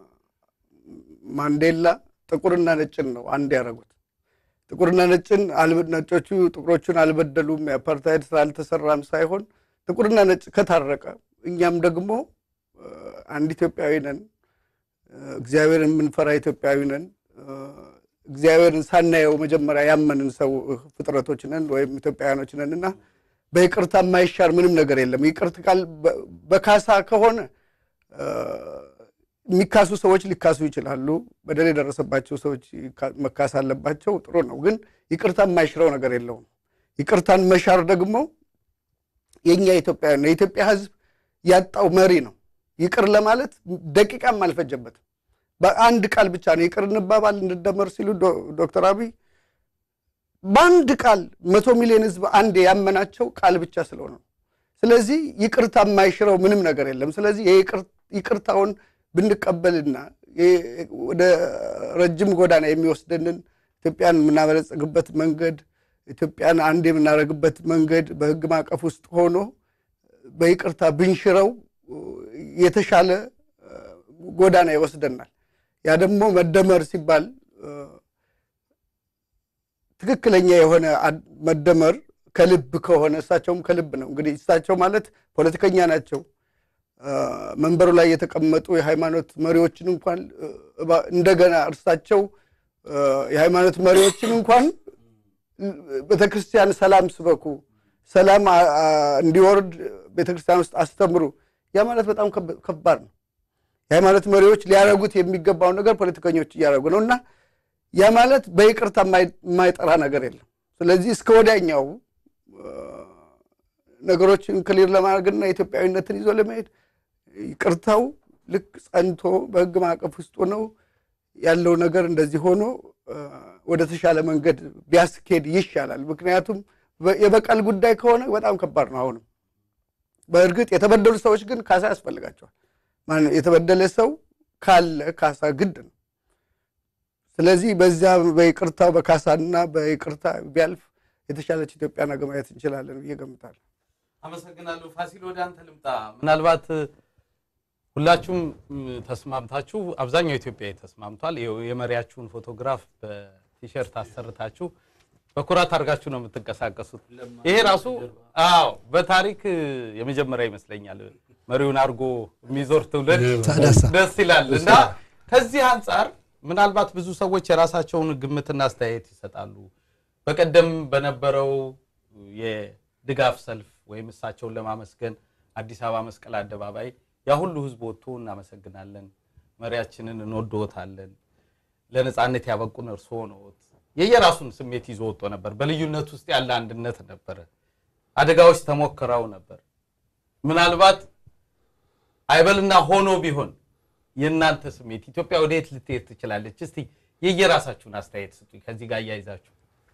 ማንዴላ ጥቁርና ነጭን ነው አንድ ያደረጉት። ጥቁርና ነጭን አልበ- ነጮቹ ጥቁሮቹን አልበደሉም፣ የአፓርታይድ ስራ አልተሰራም ሳይሆን ጥቁርና ነጭ ከታረቀ እኛም ደግሞ እ፣ አንድ ኢትዮጵያዊ ነን እግዚአብሔርን የምንፈራ ኢትዮጵያዊ ነን። እግዚአብሔርን ሳናየው መጀመሪያ ያመንን ሰው ፍጥረቶች ነን ወይም ኢትዮጵያውያኖች ነን እና በይቅርታ የማይሻር ምንም ነገር የለም። ይቅርት ቃል በ- በካሳ ከሆነ እ፣ የሚካሱ ሰዎች ሊካሱ ይችላሉ። በደል የደረሰባቸው ሰዎች ይካ- መካስ አለባቸው። ጥሩ ነው። ግን ይቅርታ የማይሽረው ነገር የለውም። ይቅርታን መሻር ደግሞ የኛ ኢትዮጵያ ነው። የኢትዮጵያ ሕዝብ ያጣው መሪ ነው። ይቅር ለማለት ደቂቃም አልፈጀበትም። በአንድ ቃል ብቻ ነው ይቅር እንባባል እንደመር ሲሉ ዶ- ዶክተር አብይ በአንድ ቃል መቶ ሚሊዮን ሕዝብ አንድ ያመናቸው ቃል ብቻ ስለሆነ ነው። ስለዚህ ይቅርታ የማይሽረው ምንም ነገር የለም። ስለዚህ የይቅር- ይቅርታውን ብንቀበልና የ- ወደ ረጅም ጎዳና የሚወስደንን ኢትዮጵያን የምናበለጽግበት መንገድ ኢትዮጵያን አንድ የምናደርግበት መንገድ በህግ ማዕቀፍ ውስጥ ሆኖ በይቅርታ ብንሽረው የተሻለ እ፣ ጎዳና ይወስደናል። ያ ደግሞ መደመር ሲባል እ፣ ትክክለኛ የሆነ አድ- መደመር ከልብ ከሆነ እሳቸውም ከልብ ነው። እንግዲህ እሳቸው ማለት ፖለቲከኛ ናቸው። እ፣ መንበሩ ላይ የተቀመጡ የሃይማኖት መሪዎችን እንኳን እ፣ እባ- እንደገና እርሳቸው እ፣ የሃይማኖት መሪዎችን እንኳን ቤተክርስቲያን ሰላም ስበኩ፣ ሰላም አ- አ- እንዲወርድ ቤተክርስቲያን ውስጥ አስተምሩ። ያ ማለት በጣም ከብ- ከባድ ነው። የሃይማኖት መሪዎች ሊያደርጉት የሚገባውን ነገር ፖለቲከኞች እያደረጉ ነው እና ያ ማለት በይቅርታ የማይ- የማይጠራ ነገር የለም። ስለዚህ እስከ ወዲያኛው እ፣ ነገሮችን ክሊር ለማድረግና ኢትዮጵያዊነትን ይዞ ለመሄድ ይቅርታው ልክ ጸንቶ በህግ ማዕቀፍ ውስጥ ሆነው ያለው ነገር እንደዚህ ሆኖ እ፣ ወደ ተሻለ መንገድ ቢያስኬድ ይሻላል። ምክንያቱም በ- የበቀል ጉዳይ ከሆነ በጣም ከባድ ነው። አሁንም በእርግጥ የተበደሉ ሰዎች ግን ካሳ ያስፈልጋቸዋል። ማነው የተበደለ ሰው ካለ ካሳ ግድ ነው። ስለዚህ በዚያ በይቅርታው በካሳና በይቅርታ ቢያልፍ የተሻለች ኢትዮጵያ ነገ ማየት እንችላለን ብዬ ገምታለሁ። አመሰግናለሁ። ፋሲል ወደ አንተ ልምጣ። ምናልባት ሁላችሁም ም፣ ተስማምታችሁ አብዛኛው ኢትዮጵያዊ ተስማምቷል። ይኸው የመሪያችሁን ፎቶግራፍ በቲሸርት አሰርታችሁ በኩራት አድርጋችሁ ነው የምትንቀሳቀሱት። ይሄ ራሱ አዎ በታሪክ የመጀመሪያ ይመስለኛል። መሪውን አድርጎ የሚዞር ትውልድ ታደሳ ደስ ይላል እና ከዚህ አንጻር ምናልባት ብዙ ሰዎች የራሳቸውን ግምትና አስተያየት ይሰጣሉ። በቀደም በነበረው የድጋፍ ሰልፍ ወይም እሳቸውን ለማመስገን አዲስ አበባ መስቀል አደባባይ ያ ሁሉ ሕዝብ ወጥቶ እናመሰግናለን፣ መሪያችንን እንወድዎታለን፣ ለነፃነት ያበቁን እርስዎ ነዎት። የየራሱን ስሜት ይዞ ወጥቶ ነበር። በልዩነት ውስጥ ያለ አንድነት ነበረ። አደጋዎች ተሞክረው ነበር። ምናልባት አይበልና ሆኖ ቢሆን የእናንተ ስሜት ኢትዮጵያ ወደ የት ልትሄድ ትችላለች? እስቲ የየራሳችሁን አስተያየት ስጡኝ። ከዚህ ጋር እያይዛችሁ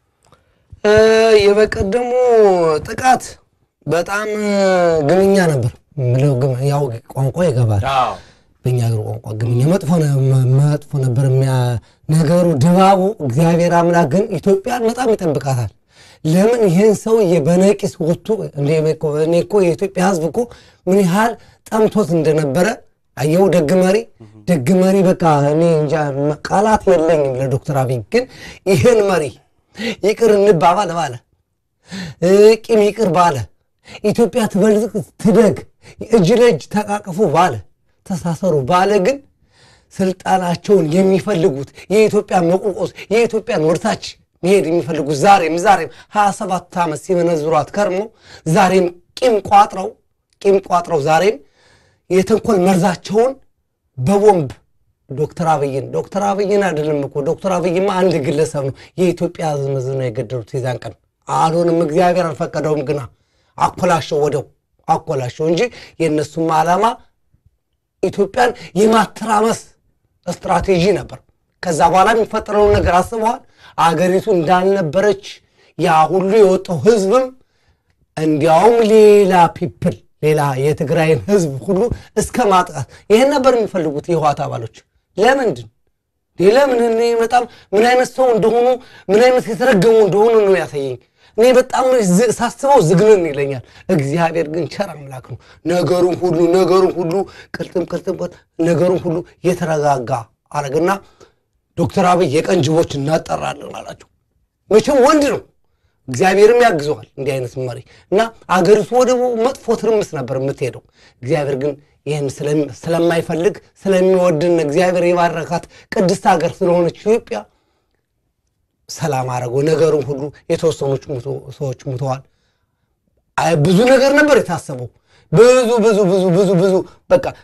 እ፣ የበቀደሙ ጥቃት በጣም ግምኛ ነበር። ምለው ግም- ያው ቋንቋ ይገባል አዎ በእኛ ሀገር ቋንቋ ግምኛ መጥፎ ነ- መ- መጥፎ ነበር የሚያ- ነገሩ ድባቡ። እግዚአብሔር አምላክ ግን ኢትዮጵያን በጣም ይጠብቃታል። ለምን ይህን ሰውዬ በነቂስ ወጥቶ እኔ እኮ- እኔ እኮ የኢትዮጵያ ሕዝብ እኮ ምን ያህል ጠምቶት እንደነበረ አየው። ደግ መሪ ደግ መሪ በቃ እኔ እንጃ ቃላት የለኝም ለዶክተር አብይ ግን ይህን መሪ ይቅር እንባባል ባለ እ፣ ቂም ይቅር ባለ ኢትዮጵያ ትበልጽግ ትደግ እጅ ለእጅ ተቃቅፉ ባለ ተሳሰሩ ባለ ግን ስልጣናቸውን የሚፈልጉት የኢትዮጵያን መቆቆስ የኢትዮጵያን ወደታች መሄድ የሚፈልጉት ዛሬም ዛሬም ሀያ ሰባት ዓመት ሲመነዝሯት ከርመው ዛሬም ቂም ቋጥረው ቂም ቋጥረው ዛሬም የተንኮል መርዛቸውን በቦምብ ዶክተር አብይን ዶክተር አብይን አይደለም እኮ ዶክተር አብይማ አንድ ግለሰብ ነው። የኢትዮጵያ ሕዝብ ሕዝብ ነው የገደሉት የዛን ቀን። አልሆንም፣ እግዚአብሔር አልፈቀደውም። ግና አኮላሸው፣ ወደው አኮላሸው እንጂ የእነሱም ዓላማ ኢትዮጵያን የማተራመስ ስትራቴጂ ነበር። ከዛ በኋላ የሚፈጠረውን ነገር አስበዋል። አገሪቱ እንዳልነበረች ያ ሁሉ የወጣው ህዝብም እንዲያውም ሌላ ፒፕል ሌላ የትግራይን ህዝብ ሁሉ እስከ ማጥቃት ይህን ነበር የሚፈልጉት የህወሓት አባሎች። ለምንድን እንዴ? ለምን እኔ በጣም ምን አይነት ሰው እንደሆኑ ምን አይነት የተረገሙ እንደሆኑ ነው ያሳየኝ። እኔ በጣም ዝ- ሳስበው ዝግንን ይለኛል። እግዚአብሔር ግን ቸር አምላክ ነው። ነገሩን ሁሉ ነገሩን ሁሉ ቅልጥም ቅልጥም ቅልጥም ነገሩን ሁሉ የተረጋጋ አረግና ዶክተር አብይ የቀን ጅቦች እናጠራለን አላቸው። መቼም ወንድ ነው፣ እግዚአብሔርም ያግዘዋል እንዲህ አይነት መሪ እና አገሪቱ ወደ መጥፎ ትርምስ ነበር የምትሄደው። እግዚአብሔር ግን ይህን ስለም- ስለማይፈልግ ስለሚወድን እግዚአብሔር የባረካት ቅድስት ሀገር ስለሆነች ኢትዮጵያ ሰላም አደረገው። ነገሩን ሁሉ የተወሰኑች ሙቶ- ሰዎች ሙተዋል። አይ ብዙ ነገር ነበር የታሰበው። ብዙ ብዙ ብዙ ብዙ ብዙ በቃ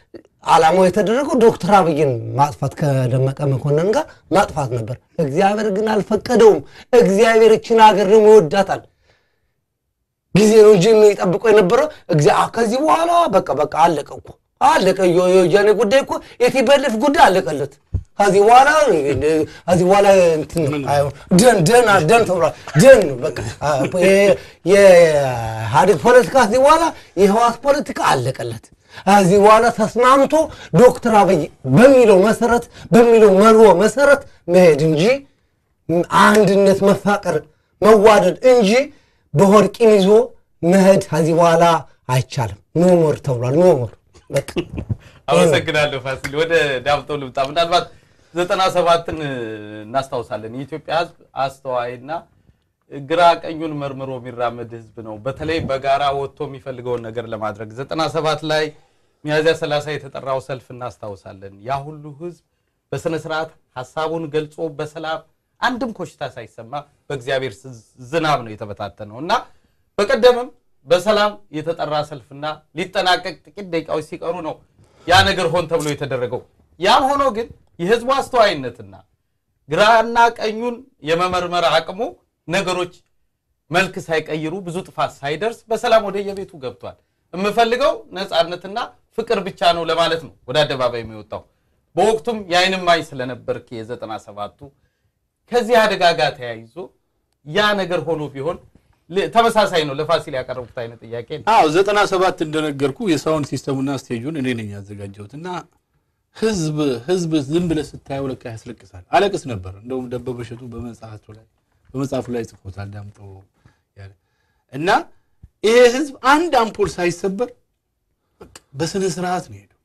ዓላማው የተደረገው ዶክተር አብይን ማጥፋት ከደመቀ መኮንን ጋር ማጥፋት ነበር። እግዚአብሔር ግን አልፈቀደውም። እግዚአብሔር እችን ሀገር ደግሞ ይወዳታል። ጊዜ ነው እንጂ የሚጠብቀው የነበረው እግዚአ- ከዚህ በኋላ በቃ በቃ አለቀ እኮ አለቀ። የ- የወያኔ ጉዳይ እኮ የቲበልፍ ጉዳይ አለቀለት። ከዚህ በኋላ ከዚህ በኋላ እንትን አይሆን ደን ደን ደን ተብሏል። ደን ነው በቃ አ- የ- የኢህአዴግ ፖለቲካ ከዚህ በኋላ የህዋት ፖለቲካ አለቀለት። ከዚህ በኋላ ተስማምቶ ዶክተር አብይ በሚለው መሰረት በሚለው መርሆ መሰረት መሄድ እንጂ አንድነት፣ መፋቀር፣ መዋደድ እንጂ በሆድ ቂም ይዞ መሄድ ከዚህ በኋላ አይቻልም። ኖሞር ተብሏል። ኖሞር በቃ አመሰግናለሁ ፋሲል። ወደ ዳምጠው ልምጣ። ምናልባት ዘጠና ሰባትን እናስታውሳለን። የኢትዮጵያ ሕዝብ አስተዋይና ግራ ቀኙን መርምሮ የሚራመድ ሕዝብ ነው። በተለይ በጋራ ወጥቶ የሚፈልገውን ነገር ለማድረግ ዘጠና ሰባት ላይ ሚያዝያ ሰላሳ የተጠራው ሰልፍ እናስታውሳለን። ያ ሁሉ ሕዝብ በስነ ስርዓት ሀሳቡን ገልጾ በሰላም አንድም ኮሽታ ሳይሰማ በእግዚአብሔር ዝናብ ነው የተበታተነው እና በቀደምም በሰላም የተጠራ ሰልፍና ሊጠናቀቅ ጥቂት ደቂቃዎች ሲቀሩ ነው ያ ነገር ሆን ተብሎ የተደረገው። ያም ሆኖ ግን የህዝቡ አስተዋይነትና ግራና ቀኙን የመመርመር አቅሙ ነገሮች መልክ ሳይቀይሩ ብዙ ጥፋት ሳይደርስ በሰላም ወደ የቤቱ ገብቷል። የምፈልገው ነፃነትና ፍቅር ብቻ ነው ለማለት ነው ወደ አደባባይ የሚወጣው። በወቅቱም የዓይን እማኝ ስለነበርክ የዘጠና ሰባቱ ከዚህ አደጋ ጋር ተያይዞ ያ ነገር ሆኖ ቢሆን ል- ተመሳሳይ ነው። ለፋሲል ያቀረቡት አይነት ጥያቄ ነው። አዎ ዘጠና ሰባት እንደነገርኩ የሳውንድ ሲስተሙና ስቴጁን እኔ ነኝ ያዘጋጀሁት እና ህዝብ ህዝብ ዝም ብለህ ስታየው ለካ ያስለቅሳል። አለቅስ ነበር። እንደውም ደበበ እሸቱ በመጽሐፉ ላይ በመጽሐፉ ላይ ጽፎታል ዳምጠው ያለ እና ይሄ ህዝብ አንድ አምፖል ሳይሰበር በቃ በስነ ስርዓት ነው ሄደው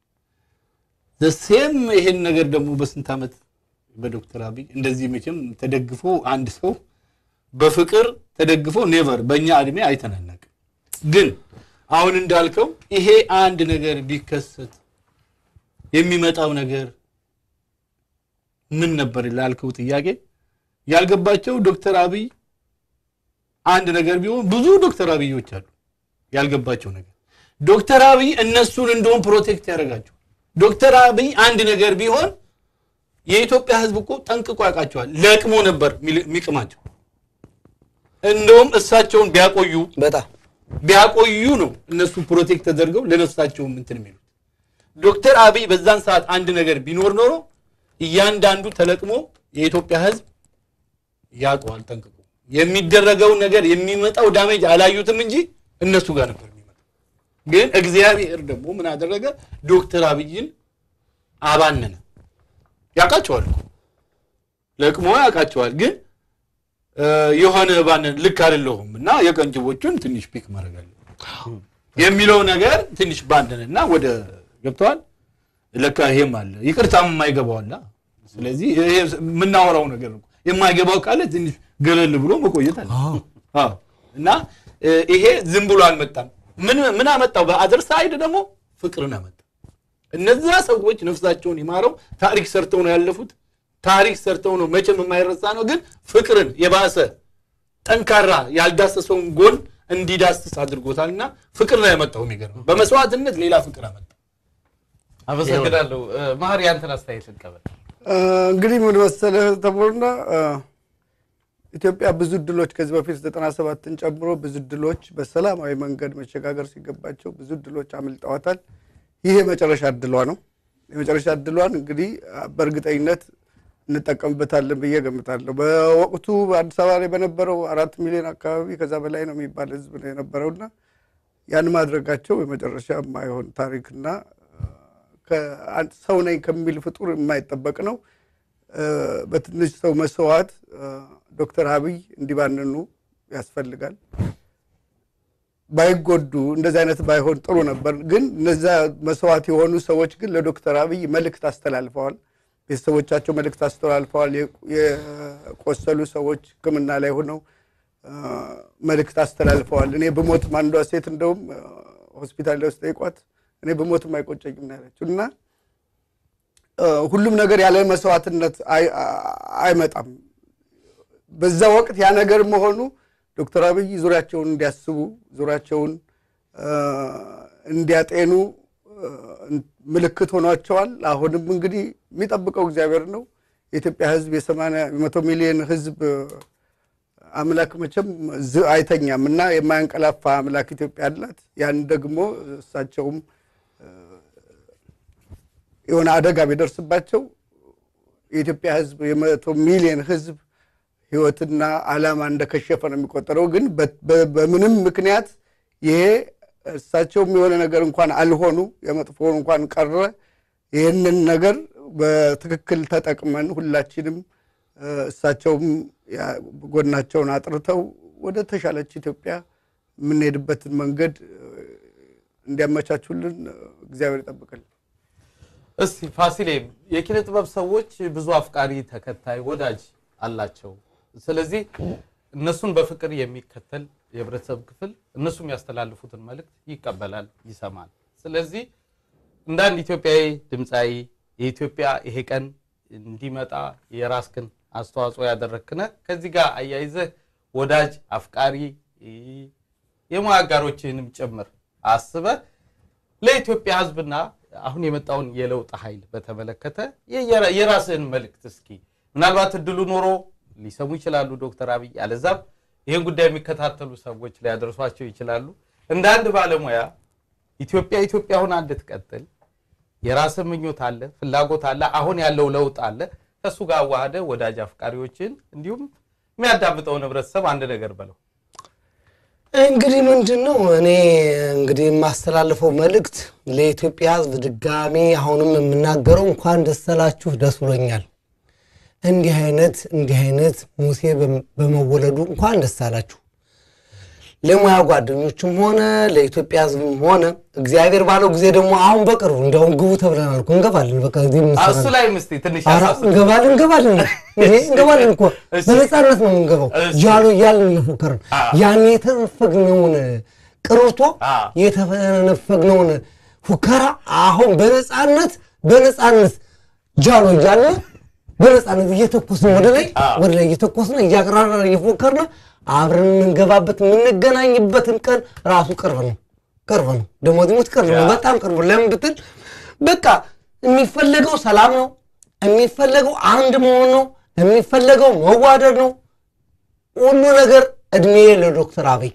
ዘሴም ይሄን ነገር ደግሞ በስንት ዓመት በዶክተር አብይ እንደዚህ መቼም ተደግፎ አንድ ሰው በፍቅር ተደግፎ ኔቨር በእኛ እድሜ አይተናነቅም። ግን አሁን እንዳልከው ይሄ አንድ ነገር ቢከሰት የሚመጣው ነገር ምን ነበር ላልከው ጥያቄ ያልገባቸው ዶክተር አብይ አንድ ነገር ቢሆን ብዙ ዶክተር አብዮች አሉ ያልገባቸው ነገር ዶክተር አብይ እነሱን እንደውም ፕሮቴክት ያደርጋቸው ዶክተር አብይ አንድ ነገር ቢሆን የኢትዮጵያ ህዝብ እኮ ጠንቅቆ ያውቃቸዋል ለቅሞ ነበር የሚል- የሚቅማቸው እንደውም እሳቸውን ቢያቆዩ በጣም ቢያቆዩ ነው እነሱ ፕሮቴክት ተደርገው ለነፍሳቸው እንትን የሚሉት ዶክተር አብይ በዛን ሰዓት አንድ ነገር ቢኖር ኖሮ እያንዳንዱ ተለቅሞ የኢትዮጵያ ህዝብ ያውቀዋል ጠንቅቆ የሚደረገው ነገር የሚመጣው ዳሜጅ አላዩትም እንጂ እነሱ ጋር ነበር የሚመጣው ግን እግዚአብሔር ደግሞ ምን አደረገ ዶክተር አብይን አባነነ ያውቃቸዋል እኮ ለቅሞ ያውቃቸዋል ግን እ፣ የሆነ ባንን ልክ አይደለሁም እና የቀንጅቦቹን ትንሽ ፒክ ማድረግ አለ የሚለው ነገር ትንሽ ባንንና ወደ ገብተዋል ለካ ይሄም አለ ይቅርታም የማይገባው አለ ስለዚህ ይሄ የምናወራው ነገር ነው የማይገባው ካለ ትንሽ ገለል ብሎ መቆየት አለ አዎ እና እ፣ ይሄ ዝም ብሎ አልመጣም ምን ምን አመጣው በአደር ሳይድ ደግሞ ፍቅርን አመጣ እነዛ ሰዎች ነፍሳቸውን ይማረው ታሪክ ሰርተው ነው ያለፉት ታሪክ ሰርተው ነው መቼም የማይረሳ ነው ግን ፍቅርን የባሰ ጠንካራ ያልዳሰሰውን ጎን እንዲዳስስ አድርጎታል እና ፍቅር ነው ያመጣው የሚገርም በመስዋዕትነት ሌላ ፍቅር አመጣ አመሰግናለሁ። ማህር ያንተን አስተያየት እንቀበል። እ፣ እንግዲህ ምን መሰለህ ተቦርና እ፣ ኢትዮጵያ ብዙ እድሎች ከዚህ በፊት ዘጠና ሰባትን ጨምሮ ብዙ እድሎች በሰላማዊ መንገድ መሸጋገር ሲገባቸው ብዙ እድሎች አምልጠዋታል። ይህ የመጨረሻ እድሏ ነው። የመጨረሻ እድሏን እንግዲህ አ፣ በእርግጠኝነት እንጠቀምበታለን ብዬ ገምታለሁ። በወቅቱ በአዲስ አበባ ላይ በነበረው አራት ሚሊዮን አካባቢ ከዛ በላይ ነው የሚባል ህዝብ ነው የነበረውና ያን ማድረጋቸው የመጨረሻ የማይሆን ታሪክና ከአንድ ሰው ነኝ ከሚል ፍጡር የማይጠበቅ ነው። እ፣ በትንሽ ሰው መስዋዕት እ፣ ዶክተር አብይ እንዲባንኑ ያስፈልጋል። ባይጎዱ እንደዚህ አይነት ባይሆን ጥሩ ነበር። ግን እነዛ መስዋዕት የሆኑ ሰዎች ግን ለዶክተር አብይ መልእክት አስተላልፈዋል። ቤተሰቦቻቸው መልእክት አስተላልፈዋል። የቆ- የቆሰሉ ሰዎች ሕክምና ላይ ሆነው እ፣ መልእክት አስተላልፈዋል። እኔ ብሞትም አንዷ ሴት እንደውም እ፣ ሆስፒታል ላይ ውስጥ ጠይቋት እኔ ብሞትም አይቆጨኝም ነው ያለችው እና እ፣ ሁሉም ነገር ያለ መስዋዕትነት አይ- አ- አይመጣም። በዛ ወቅት ያ ነገር መሆኑ ዶክተር አብይ ዙሪያቸውን እንዲያስቡ ዙሪያቸውን እ፣ እንዲያጤኑ እ፣ ምልክት ሆኗቸዋል። አሁንም እንግዲህ የሚጠብቀው እግዚአብሔር ነው። የኢትዮጵያ ሕዝብ የሰማንያ የመቶ ሚሊዮን ሕዝብ አምላክ መቼም ዝ- አይተኛም እና የማያንቀላፋ አምላክ ኢትዮጵያ አላት። ያን ደግሞ እሳቸውም የሆነ አደጋ ቢደርስባቸው የኢትዮጵያ ሕዝብ የመቶ ሚሊዮን ሕዝብ ህይወትና ዓላማ እንደከሸፈ ነው የሚቆጠረው። ግን በ- በ- በምንም ምክንያት ይሄ እሳቸውም የሆነ ነገር እንኳን አልሆኑ የመጥፎውን እንኳን ቀረ ይህንን ነገር በትክክል ተጠቅመን ሁላችንም እ፣ እሳቸውም ያ- ጎናቸውን አጥርተው ወደ ተሻለች ኢትዮጵያ የምንሄድበትን መንገድ እ፣ እንዲያመቻቹልን እ፣ እግዚአብሔር ይጠብቅልን። እስቲ ፋሲሌ የኪነ ጥበብ ሰዎች ብዙ አፍቃሪ፣ ተከታይ፣ ወዳጅ አላቸው። ስለዚህ እነሱን በፍቅር የሚከተል የህብረተሰብ ክፍል እነሱ የሚያስተላልፉትን መልእክት ይቀበላል፣ ይሰማል። ስለዚህ እንደ አንድ ኢትዮጵያዊ ድምፃዊ የኢትዮጵያ ይሄ ቀን እንዲመጣ የራስክን አስተዋጽኦ ያደረክነ ከዚህ ጋር አያይዘህ ወዳጅ አፍቃሪ የሙያ አጋሮችህንም ጭምር አስበህ ለኢትዮጵያ ሕዝብና አሁን የመጣውን የለውጥ ኃይል በተመለከተ የየራ- የራስህን መልእክት እስኪ ምናልባት እድሉ ኖሮ ሊሰሙ ይችላሉ ዶክተር አብይ አለዛም ይህን ጉዳይ የሚከታተሉ ሰዎች ሊያደርሷቸው ይችላሉ። እንደ አንድ ባለሙያ ኢትዮጵያ ኢትዮጵያ ሆና እንድትቀጥል የራስህ ምኞት አለ፣ ፍላጎት አለ፣ አሁን ያለው ለውጥ አለ። ከእሱ ጋር አዋህደ ወዳጅ አፍቃሪዎችን እንዲሁም የሚያዳምጠውን ህብረተሰብ አንድ ነገር በለው። እንግዲህ ምንድን ነው እኔ እንግዲህ የማስተላልፈው መልእክት ለኢትዮጵያ ሕዝብ ድጋሚ አሁንም የምናገረው እንኳን ደስ አላችሁ፣ ደስ ብሎኛል። እንዲህ አይነት እንዲህ አይነት ሙሴ በም- በመወለዱ እንኳን ደስ አላችሁ። ለሙያ ጓደኞችም ሆነ ለኢትዮጵያ ሕዝብም ሆነ እግዚአብሔር ባለው ጊዜ ደግሞ አሁን በቅርቡ እንዲያውም ግቡ ተብለናል እኮ እንገባለን። በቃ እዚህ የምንሰራ እሱ ላይ ምስቲ ትንሽ ኧረ ያሳስብ። እንገባለን እንገባለን እንዴ እንገባለን እኮ እሺ። በነፃነት ነው የምንገባው። እሺ። ጃሎ እያልን እየፎከርን ያን የተነፈግነውን ቅርቶ አ። የተነፈግነውን ፉከራ አሁን በነፃነት በነፃነት ጃሎ እያልን በነፃነት እየተኮስን ወደ ላይ አ። ወደ ላይ እየተኮስን እያቀራረን እየፎከርን አብረን የምንገባበት የምንገናኝበትን ቀን ራሱ ቅርብ ነው ቅርብ ነው። ደግሞ ዚሞት ቅርብ ነው፣ ያ። በጣም ቅርብ ነው። ለምን ብትል በቃ የሚፈለገው ሰላም ነው። የሚፈለገው አንድ መሆን ነው። የሚፈለገው መዋደድ ነው። ሁሉ ነገር እድሜ ለዶክተር አብይ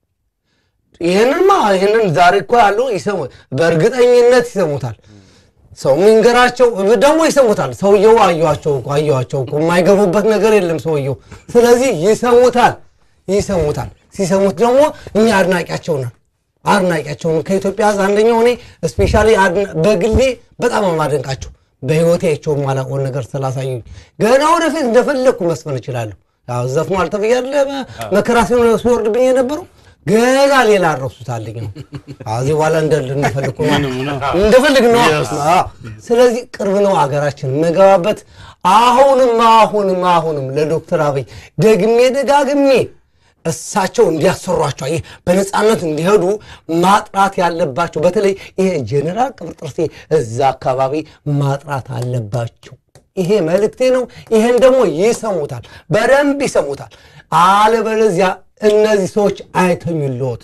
ይህንንማ ይህንን ዛሬ እኮ ያሉ ይሰሙ በእርግጠኝነት ይሰሙታል። ሰው የሚንገራቸው ደግሞ ይሰሙታል። ሰውየው አየኋቸው እኮ አየኋቸው እኮ የማይገቡበት ነገር የለም ሰውየው። ስለዚህ ይሰሙታል ይሰሙታል። ሲሰሙት ደግሞ እኛ አድናቂያቸው ነን አድናቂያቸው ነን። ከኢትዮጵያ ሕዝብ አንደኛው እኔ ስፔሻሊ በግሌ በጣም ነው የማደንቃቸው። በህይወቴ አይቼው የማላውቀውን ነገር ስላሳዩኝ ገና ወደፊት እንደፈለግኩ መስፈን እችላለሁ። ያው ዘፍኗል ተብያለሁ። መከራ ሲሆን ሲወርድብኝ የነበረው ገና ሌላ አረሱታልኝ ነው። ከዚህ በኋላ እንደ እንደፈልግ እንደፈልግ ነው። አዎ። ስለዚህ ቅርብ ነው አገራችን የምንገባበት። አሁንም አሁንም አሁንም ለዶክተር አብይ ደግሜ ደጋግሜ እሳቸው እንዲያሰሯቸው ይህ በነፃነት እንዲሄዱ ማጥራት ያለባቸው በተለይ ይሄ ጄኔራል ቅብርጥርሴ እዛ አካባቢ ማጥራት አለባቸው። ይሄ መልእክቴ ነው። ይሄን ደግሞ ይሰሙታል፣ በደንብ ይሰሙታል። አለበለዚያ እነዚህ ሰዎች አይተኙልዎት።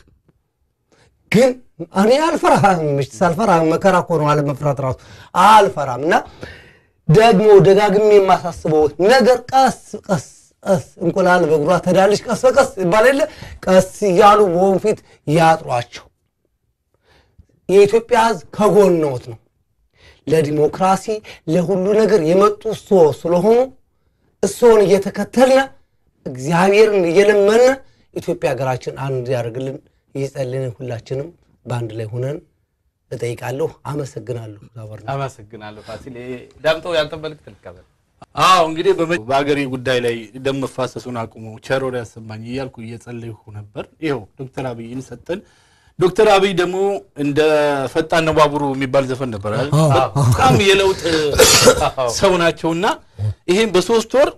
ግን እኔ አልፈራም፣ ምሽት ሳልፈራ መከራ እኮ ነው አለመፍራት ራሱ አልፈራም። እና ደግሞ ደጋግሜ የማሳስበው ነገር ቀስ ቀስ ቀስ እንቁላል በእግሯ ተዳለች ቀስ በቀስ ይባል የለ ቀስ እያሉ በወንፊት ያጥሯቸው። የኢትዮጵያ ሕዝብ ከጎንዎት ነው። ለዲሞክራሲ ለሁሉ ነገር የመጡ እርስዎ ስለሆኑ እርስዎን እየተከተልነ እግዚአብሔርን እየለመነ ኢትዮጵያ ሀገራችን አንድ ያደርግልን እየጸለይን ሁላችንም በአንድ ላይ ሆነን እጠይቃለሁ። አመሰግናለሁ። ዛበር አመሰግናለሁ ፋሲል። ዳምጠው ያንተ መልእክት ልቀበል። አዎ እንግዲህ በመ- በሀገሬ ጉዳይ ላይ ደም መፋሰሱን አቁሞ ቸር ወሬ ያሰማኝ እያልኩ እየጸለይሁ ነበር። ይኸው ዶክተር አብይን ሰጠን። ዶክተር አብይ ደግሞ እንደ ፈጣን ነው ባቡሩ የሚባል ዘፈን ነበር አይደል? በጣም የለውጥ ሰው ናቸውና ይሄን በሶስት ወር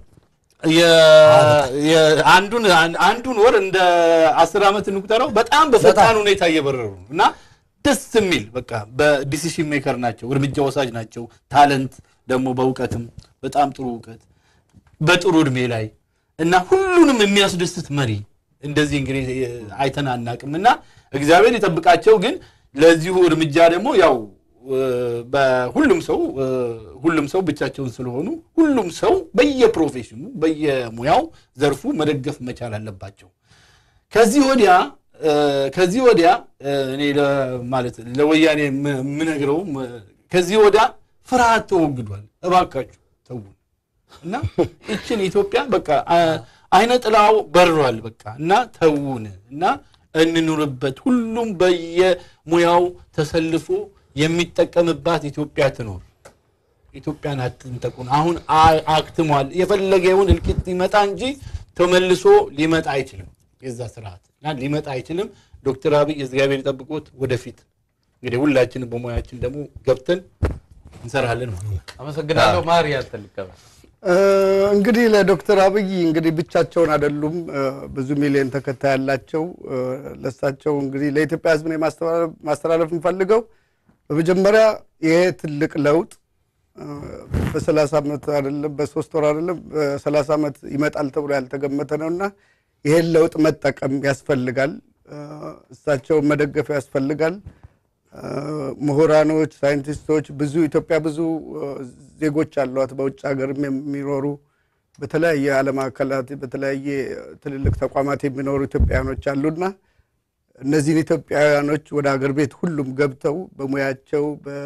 የ- የ- አንዱን አንዱን ወር እንደ አስር ዓመት እንቁጠረው በጣም በፈጣን ሁኔታ እየበረሩ ነው እና ደስ የሚል በቃ በዲሲሽን ሜከር ናቸው፣ እርምጃ ወሳጅ ናቸው። ታለንት ደግሞ በእውቀትም በጣም ጥሩ እውቀት በጥሩ እድሜ ላይ እና ሁሉንም የሚያስደስት መሪ እንደዚህ እንግዲህ አይተን አናቅም እና እግዚአብሔር ይጠብቃቸው። ግን ለዚሁ እርምጃ ደግሞ ያው እ፣ በሁሉም ሰው እ፣ ሁሉም ሰው ብቻቸውን ስለሆኑ ሁሉም ሰው በየፕሮፌሽኑ በየሙያው ዘርፉ መደገፍ መቻል አለባቸው። ከዚህ ወዲያ እ፣ ከዚህ ወዲያ እ፣ እኔ ለ- ማለት ለወያኔ የም- የምነግረው እ፣ ከዚህ ወዲያ ፍርሃት ተወግዷል። እባካችሁ ተውን እና ይችን ኢትዮጵያ በቃ አ- አይነ ጥላው በሯል። በቃ እና ተውን እና እንኑርበት። ሁሉም በየሙያው ተሰልፎ የሚጠቀምባት ኢትዮጵያ ትኖር። ኢትዮጵያን አትንጠቁን። አሁን አ- አክትሟል። የፈለገውን እልቂት ሊመጣ እንጂ ተመልሶ ሊመጣ አይችልም። የዛ ስርዓት እና ሊመጣ አይችልም። ዶክተር አብይ እግዚአብሔር ጠብቆት ወደፊት እንግዲህ ሁላችንም በሙያችን ደግሞ ገብተን እንሰራለን ማለት ነው። አመሰግናለሁ። ማሪ ያንተ ልቀበል። እ፣ እንግዲህ ለዶክተር አብይ እንግዲህ ብቻቸውን አይደሉም። እ፣ ብዙ ሚሊዮን ተከታይ ያላቸው እ፣ ለሳቸው እንግዲህ ለኢትዮጵያ ሕዝብ ነው የማስተላለፍ- ማስተላለፍ የምፈልገው በመጀመሪያ ይሄ ትልቅ ለውጥ እ፣ በሰላሳ ዓመት አይደለም በሶስት ወር አይደለም በሰላሳ ዓመት ይመጣል ተብሎ ያልተገመተ ነው እና ይሄን ለውጥ መጠቀም ያስፈልጋል። እ፣ እሳቸውን መደገፍ ያስፈልጋል። እ፣ ምሁራኖች፣ ሳይንቲስቶች ብዙ ኢትዮጵያ ብዙ እ፣ ዜጎች አሏት በውጭ ሀገርም የሚኖሩ በተለያየ ዓለም አካላት በተለያየ ትልልቅ ተቋማት የሚኖሩ ኢትዮጵያውያኖች አሉና እነዚህን ኢትዮጵያውያኖች ወደ ሀገር ቤት ሁሉም ገብተው በሙያቸው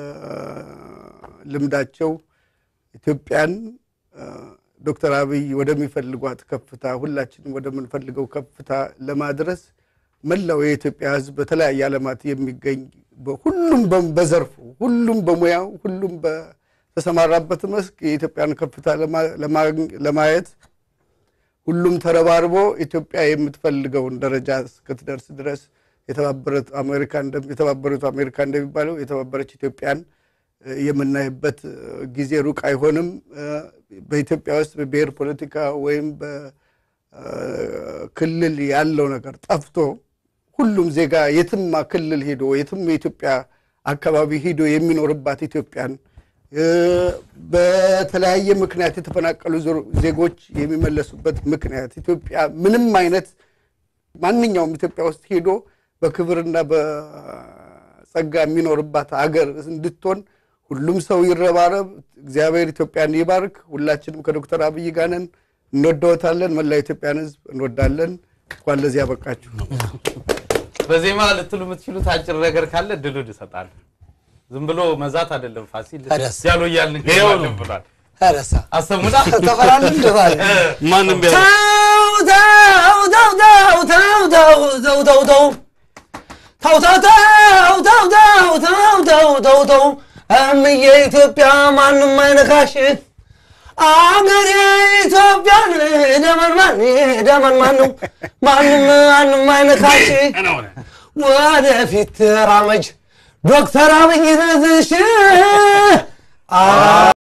በልምዳቸው ኢትዮጵያን እ፣ ዶክተር አብይ ወደሚፈልጓት ከፍታ ሁላችንም ወደምንፈልገው ከፍታ ለማድረስ መላው የኢትዮጵያ ሕዝብ በተለያየ ዓለማት የሚገኝ በ- ሁሉም በ- በዘርፉ ሁሉም በሙያው ሁሉም በተሰማራበት መስክ የኢትዮጵያን ከፍታ ለማ- ለማግኘ- ለማየት ሁሉም ተረባርቦ ኢትዮጵያ የምትፈልገውን ደረጃ እስክትደርስ ድረስ የተባበሩት አሜሪካ እንደም- የተባበሩት አሜሪካ እንደሚባለው የተባበረች ኢትዮጵያን እ፣ የምናይበት እ፣ ጊዜ ሩቅ አይሆንም። እ፣ በኢትዮጵያ ውስጥ በብሔር ፖለቲካ ወይም በክልል ያለው ነገር ጠፍቶ ሁሉም ዜጋ የትም ክልል ሄዶ የትም የኢትዮጵያ አካባቢ ሄዶ የሚኖርባት ኢትዮጵያን እ፣ በተለያየ ምክንያት የተፈናቀሉ ዞ- ዜጎች የሚመለሱበት ምክንያት ኢትዮጵያ ምንም አይነት ማንኛውም ኢትዮጵያ ውስጥ ሄዶ በክብርና በጸጋ የሚኖርባት አገር እንድትሆን ሁሉም ሰው ይረባረብ። እግዚአብሔር ኢትዮጵያን ይባርክ። ሁላችንም ከዶክተር አብይ ጋር ነን። እንወደወታለን። መላ ኢትዮጵያን ሕዝብ እንወዳለን። እንኳን ለዚህ ያበቃችሁ። በዜማ ልትሉ የምትችሉት አጭር ነገር ካለ ድሉን እሰጣለሁ። ዝም ብሎ መዛት አይደለም ፋሲል ታዲያስ? ያሉ እያልን ይኸው ነው። ብሏል። ረሳ አሰሙና ተፈራልን ድባል ማንም ቢያ ተው ተው ተው ተው ተው ተው ተው ተው ተው ተው ተው ተው ተው ተው ተው ተው ተው እምዬ ኢትዮጵያ ማንም አይነካሽ አገሬ ኢትዮጵያን ደመንማን ደመንማን ነው ማንም ማንም አይነካሽ ወደፊት ተራመጅ ዶክተር አብይ ነዝሽ